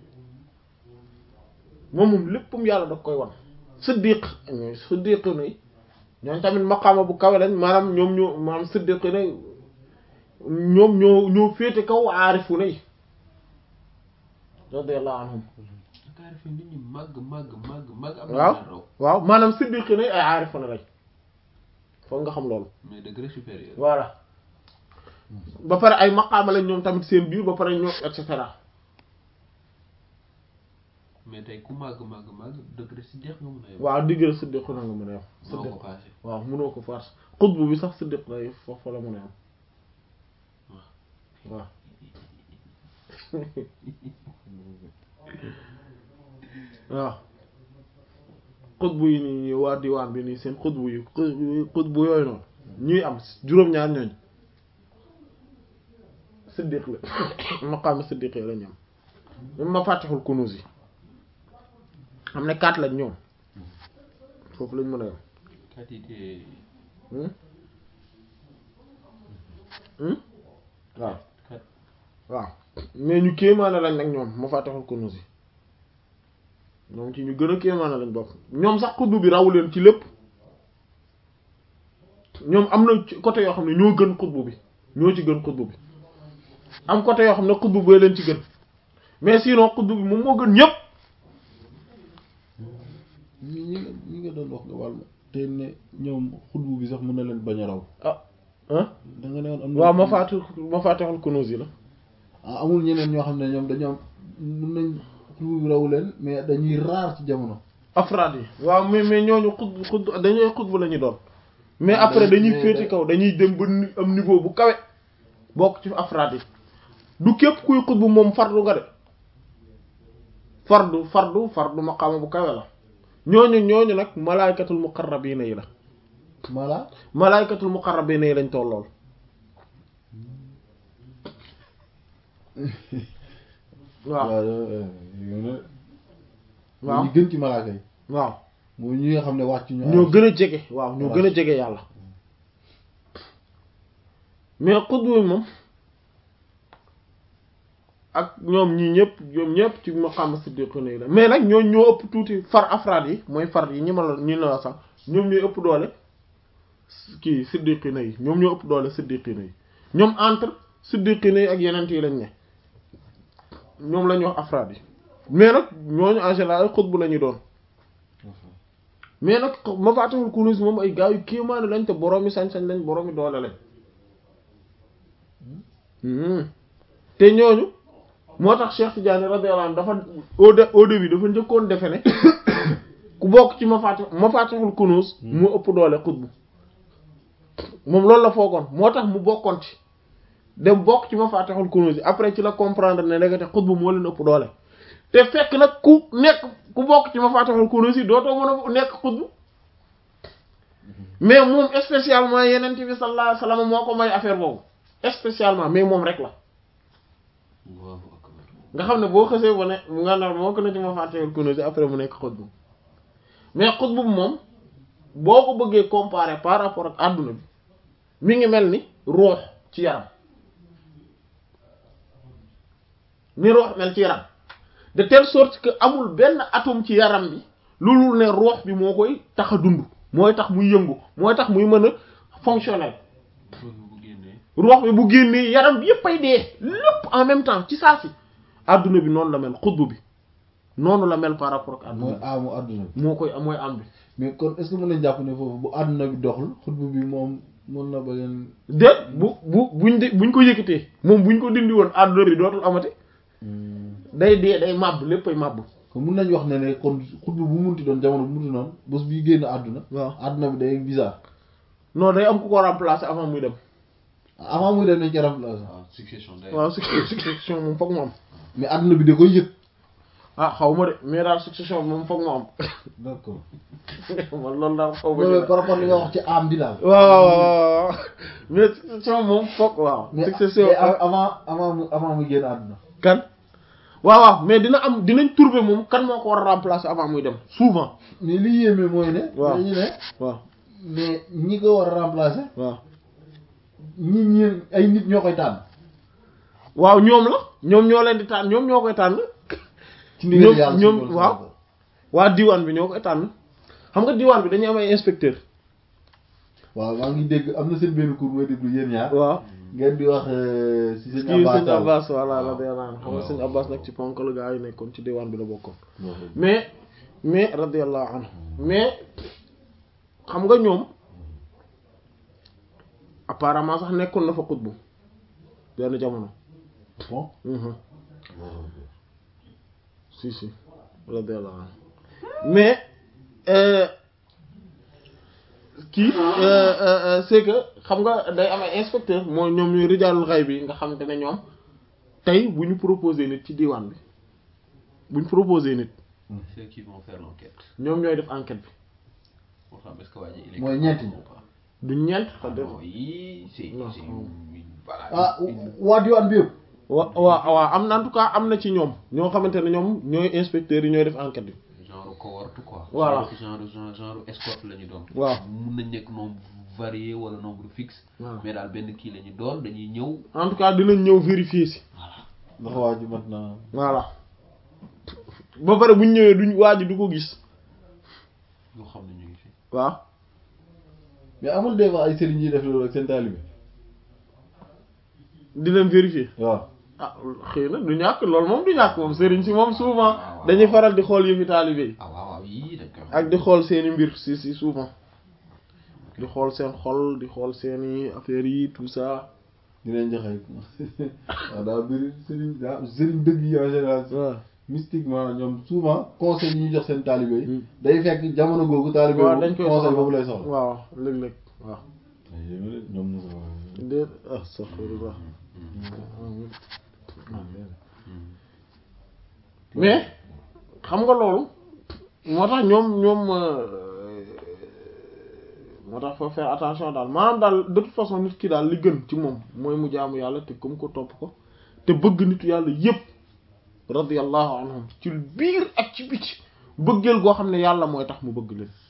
moom moom léppam yàlla da koy wan siddiq ñooy siddiq nay ñoom tamit maqaama bu kawe lañ maanaam ñoom ñoo maanaam siddiq nay ñoom ñoo ñoo féete kaw aarifu nay radiyallahu anhum Dakar fi nit ñi màgg màgg màgg màgg am na waaw leen raw waaw maanaam siddiq nay ay aarifu na lañ foog nga xam loolu mais degré supérieur voilà ba pare ay maqaama lañ ñoom tamit seen biir ba pare ñoom et cetera mais tey ku màgg màgg màgg degré si jeex nga mën a yem waaw diggal siddiq na nga mën a yem moo siddiq ko passé waaw mënoo ko farce xutbu bi sax siddiq lay foofu la mën a yem waaw waaw xutbu yi nii nii waa diwaan bi nii seen xutbu yi xutbu yooyu noonu ñuy am juróom-ñaar ñooñ siddiq la maqaama siddiq la ñu am même ma fàttixul kunuus yi xam ne quatre lañ ñoom foofu lañ mën a yem quantité Hmm? Hmm? waaw kat waaw mais ñu kéemaane lañ nag ñoom ma fàttixul kunuus yi ñoom ci ñu gën a kéemaane lañ bokk ñoom sax xutbu bi rawu leen ci lépp ñoom am na ci côté yoo xam ne ñoo gën xutbu bi ñoo ci gën xutbu bi am côté yoo xam ne xutbu bee leen ci gën mais sinon xutbu bi moom moo gën ñépp ñi ñi nga ñi nga doon wax nga wàll te ne ñoom xutbu bi sax mën na leen bañ a raw ah ah da nga ne woon am na waaw ma fàtti ma fàttixul kunuus yi la ah amul ñeneen ñoo xam ne ñoom dañoo am mën nañ xutbu bi raw leen mais dañuy raar ci jamono afraad yi waaw mais mais ñooñu xut xut dañuy xutbu la ñu doon mais Ah, après day- dañuy mais féete day- kaw dañuy dem ba ni- am niveau bu kawe bokk ci afraad yi du képp kuy xutbu moom fardu nga de fardu fardu fardu maqaama bu kawe la ñooñu ñooñu nag malaaykatul muqarrabiina yi la mala malaaykatul muqarrabiina yi lañ tollool waaw waaw waaw ñu gën ci malaaka yi waaw mooy ñi nga xam ne wàcc ñu ñoo gën a jege waaw ñoo gën a jege yàlla mais xutbu bi moom ak ñoom ñii ñëpp ñoom ñëpp ci maqaama siddiquna yi la mais nag ñoo ñoo ëpp tuuti far afraad yi mooy far yi ñi ma la ñi la wax sax ñoom ñooy ëpp doole kii siddiqina yi ñoom ñoo ëpp doole siddiqina yi ñoom entre siddiqina yi ak yeneen yi lañ ne ñoom la ñuy wax afraad yi mais nag ñooñu en général ay xutbu la ñu doon mais nag mafatihul kunuz moom ay gars yu kéemaane lañ te boroomi sañ-sañ lañ boroomi doole lañ Hmm. te ñooñu moo tax Cheikh Tidiane radiyallahu anhu dafa au de au début dafa njëkkoon defe ne ku bokk ci mafati mafatihul kunuz mu ëpp doole xutbu moom loolu la foogoon moo tax mu bokkoon ci dem bokk ci mafatihul kunuz yi après ci la comprendre ne ndekete xutbu moo leen ëpp doole te fekk nag ku nekk ku bokk ci mafatihul kunuz yi dootoo mën a nekk xutbu mais moom spécialement yeneen bi sallallahu alayhi wasallam moo ko may affaire boobu spécialement mais moom rek la Allahu akbar nga xam ne boo xësee ba ne nga nar moo ko na ci mafatihul kunuz yi après mu nekk xutbu mais xutbu moom boo ko bëggee comparer par rapport ak àdduna bi mi ngi mel ni ruux ci yaram ni ruux mel ci yaram de telle sorte que amul benn atome ci yaram bi loolu ne ruux bi moo koy tax a dund mooy tax muy yëngu mooy tax muy mën a fonctionnel loolu bu génnee ruux bi bu génnee yaram bi yépp ay dee lépp en même temps ci saa si àdduna bi noonu la mel xutbu bi noonu la mel par rapport ak mooy àdduna aamu àdduna bi bi moo koy mooy am bi mais kon est-ce que mën nañ jàpp ne foofu bu àdduna bi doxul xutbu bi moom mën na ba leen déet bu bu buñ de buñ ko yëkkatee moom buñ ko dindi woon àdduna bi dootul amati day dee day màbb léppay màbb kon mën nañ wax ne ne kon xutbu bu munti doon jamono bu munti noonu bés bi génn àdduna waaw àdduna bi day bizarre non day am ku ko remplacer avant muy dem avant muy dem nañ ci remplacer waaw succession day waaw succession moom foog mu am mais àdduna bi da koy yëg ah xaw ma de mais daal succession bi moom foog mu am d'accord man loolu daal xaw ma mais ci mais par rapport li nga wax ci am bi daal waaw waaw waaw waaw mais succession moom foog waaw mais succession mais av- avant avant mu avant mu génn àdduna kan waaw waaw mais dina am dinañ trouver moom kan moo ko war a remplacer avant muy dem souvent mais li yéeme mooy ne Waaw. dañu ne waaw mais ñi ko war a remplacer waaw ñi ñi ay nit ñoo koy tànn waaw ñoom la ñoom ñoo leen di tànn ñoom ñoo koy tànn ci ndigal ñoom- yàlla ñoom- suñu waaw. borom. waa diwaan bi ñoo koy tànn xam nga diwaan bi dañuy am ay inspecteur waaw maa ngi dégg am na seen benn cours mooy déglu yéen ñaar waaw ngeen di wax euh, si seen kii sëñ Abbas Abbas voilà waaw. radiyallahu anhu xam nga sëñ Abbas nag ci ponk la gaa yi nekkoon ci diwaan bi la bokkoon Waaw. mais mais radiyallahu anhu mais xam nga ñoom apparemment sax nekkoon na fa xutbu benn jamono bon Mhm. si si radiyallahu anhu mais euh, kii euh, euh, euh, c'est que xam nga day am ay inspecteur mooy ñoom ñuy rijaalul xay bi nga xamante ne ñoom tey bu ñu proposé nit ci diwaan bi bu ñu proposé nit ceux qui vont faire l'enquête ñoom ñooy def enquête bi moo xam est-ce que waa ji il est Mooy capable ñeenti ñi. ou pas. du ñeent Ah xa def non yii c'est Non. c'est une- voilà ah une- waa diwaan bi yëpp wa waa waa am na en tout cas am na ci ñoom ñoo xamante ne ñoom ñooy inspecteurs yi ñooy def enquête bi genre cohorte quoi. Voilà. genre genre genre escorte la ñu doon. Waaw. mun nañ nekk nombre varié wala nombre fixe. Voilà. mais daal benn kii la ñu doon dañuy ñëw. en tout cas dinañ ñëw vérifier si ndax waa ji mat na voilà ba pare bu ñu ñëwee duñ waa ji du ko gis ñoo xam ne ñu ngi fi. waaw mais amul des fois ay sëriñ yi def loolu ak seen taalibe di leen vérifier waaw ah xëy na du ñàkk loolu moom du ñàkk moom sëriñ si moom souvent dañuy faral di xool yëfi taalibe yi ah waaw waaw yii dañ koy ak di xool seeni mbir si si souvent di xool seen xol di xool seeni affaires yi tout ça dinañ joxe waaw daa bëri sëriñ daa sëriñ dëgg yi en général waaw mystiquement ñoom souvent conseil yi ñu jox seen taalibe yi Hmm. day fekk jamono googu taalibe waaw boobu dañ koy conseil soxla boobu lay soxla waaw léeg-léeg waaw ñoom Moussa déet ah astaghfirullah mais xam nga loolu moo tax ñoom ñoom euh, moo tax faut faire attention daal maanaam daal de toute façon nit ki daal li gën ci moom mooy mu jaamu yàlla te comme ko topp ko te bëgg nitu yàlla yépp radiyallahu anhum ci biir ak ci biti bëggeel goo xam ne yàlla mooy tax mu bëgg leen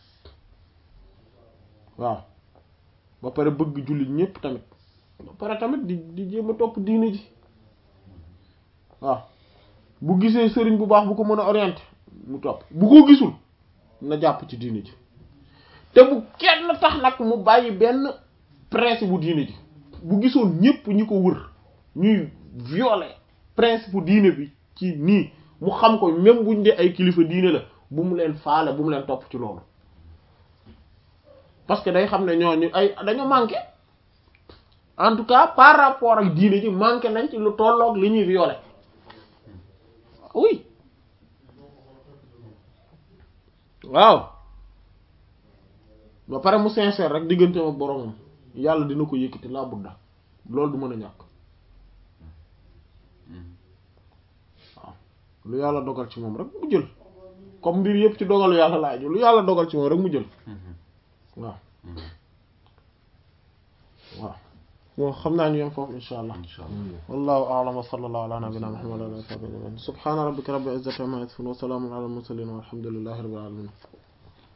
waaw ba pare bëgg jullit ñépp tamit ba pare tamit di di jéem a topp diine ji waaw bu gisee sëriñ bu baax bu ko mën a orienté mu topp bu ko gisul na jàpp ci diine ji te bu kenn tax nag mu bàyyi benn principe bu diine ji bu gisoon ñépp ñi ko wër ñuy violer principe bu diine bi ci nii mu xam ko même buñ dee ay kilifa diine la bu mu leen faale bu mu leen topp ci loolu parce que day xam ne ñooñu ay dañu manqué en tout cas par rapport ak diine ji manqué nañ ci lu tolloog li ñuy violer oui waaw ba pare mu sincère rek digganteem ak boromam yàlla dina ko yëkkati laa budda loolu du mën a ñàkk waaw lu yàlla dogal ci moom rek mu jël comme mbir yëpp ci dogalu yàlla laaj lu yàlla dogal ci moom rek mu jël waaw waaw bon xam naa ñu yem foofu insha allah incha allah. wallahu a'lam wa sallallahu ala nabiyyina muhammad wa ala alihi wa sahbihi subhana rabbika rabbil izzati amma yasifun wa salamun ala al mursalin walhamdulillahi rabbil alamin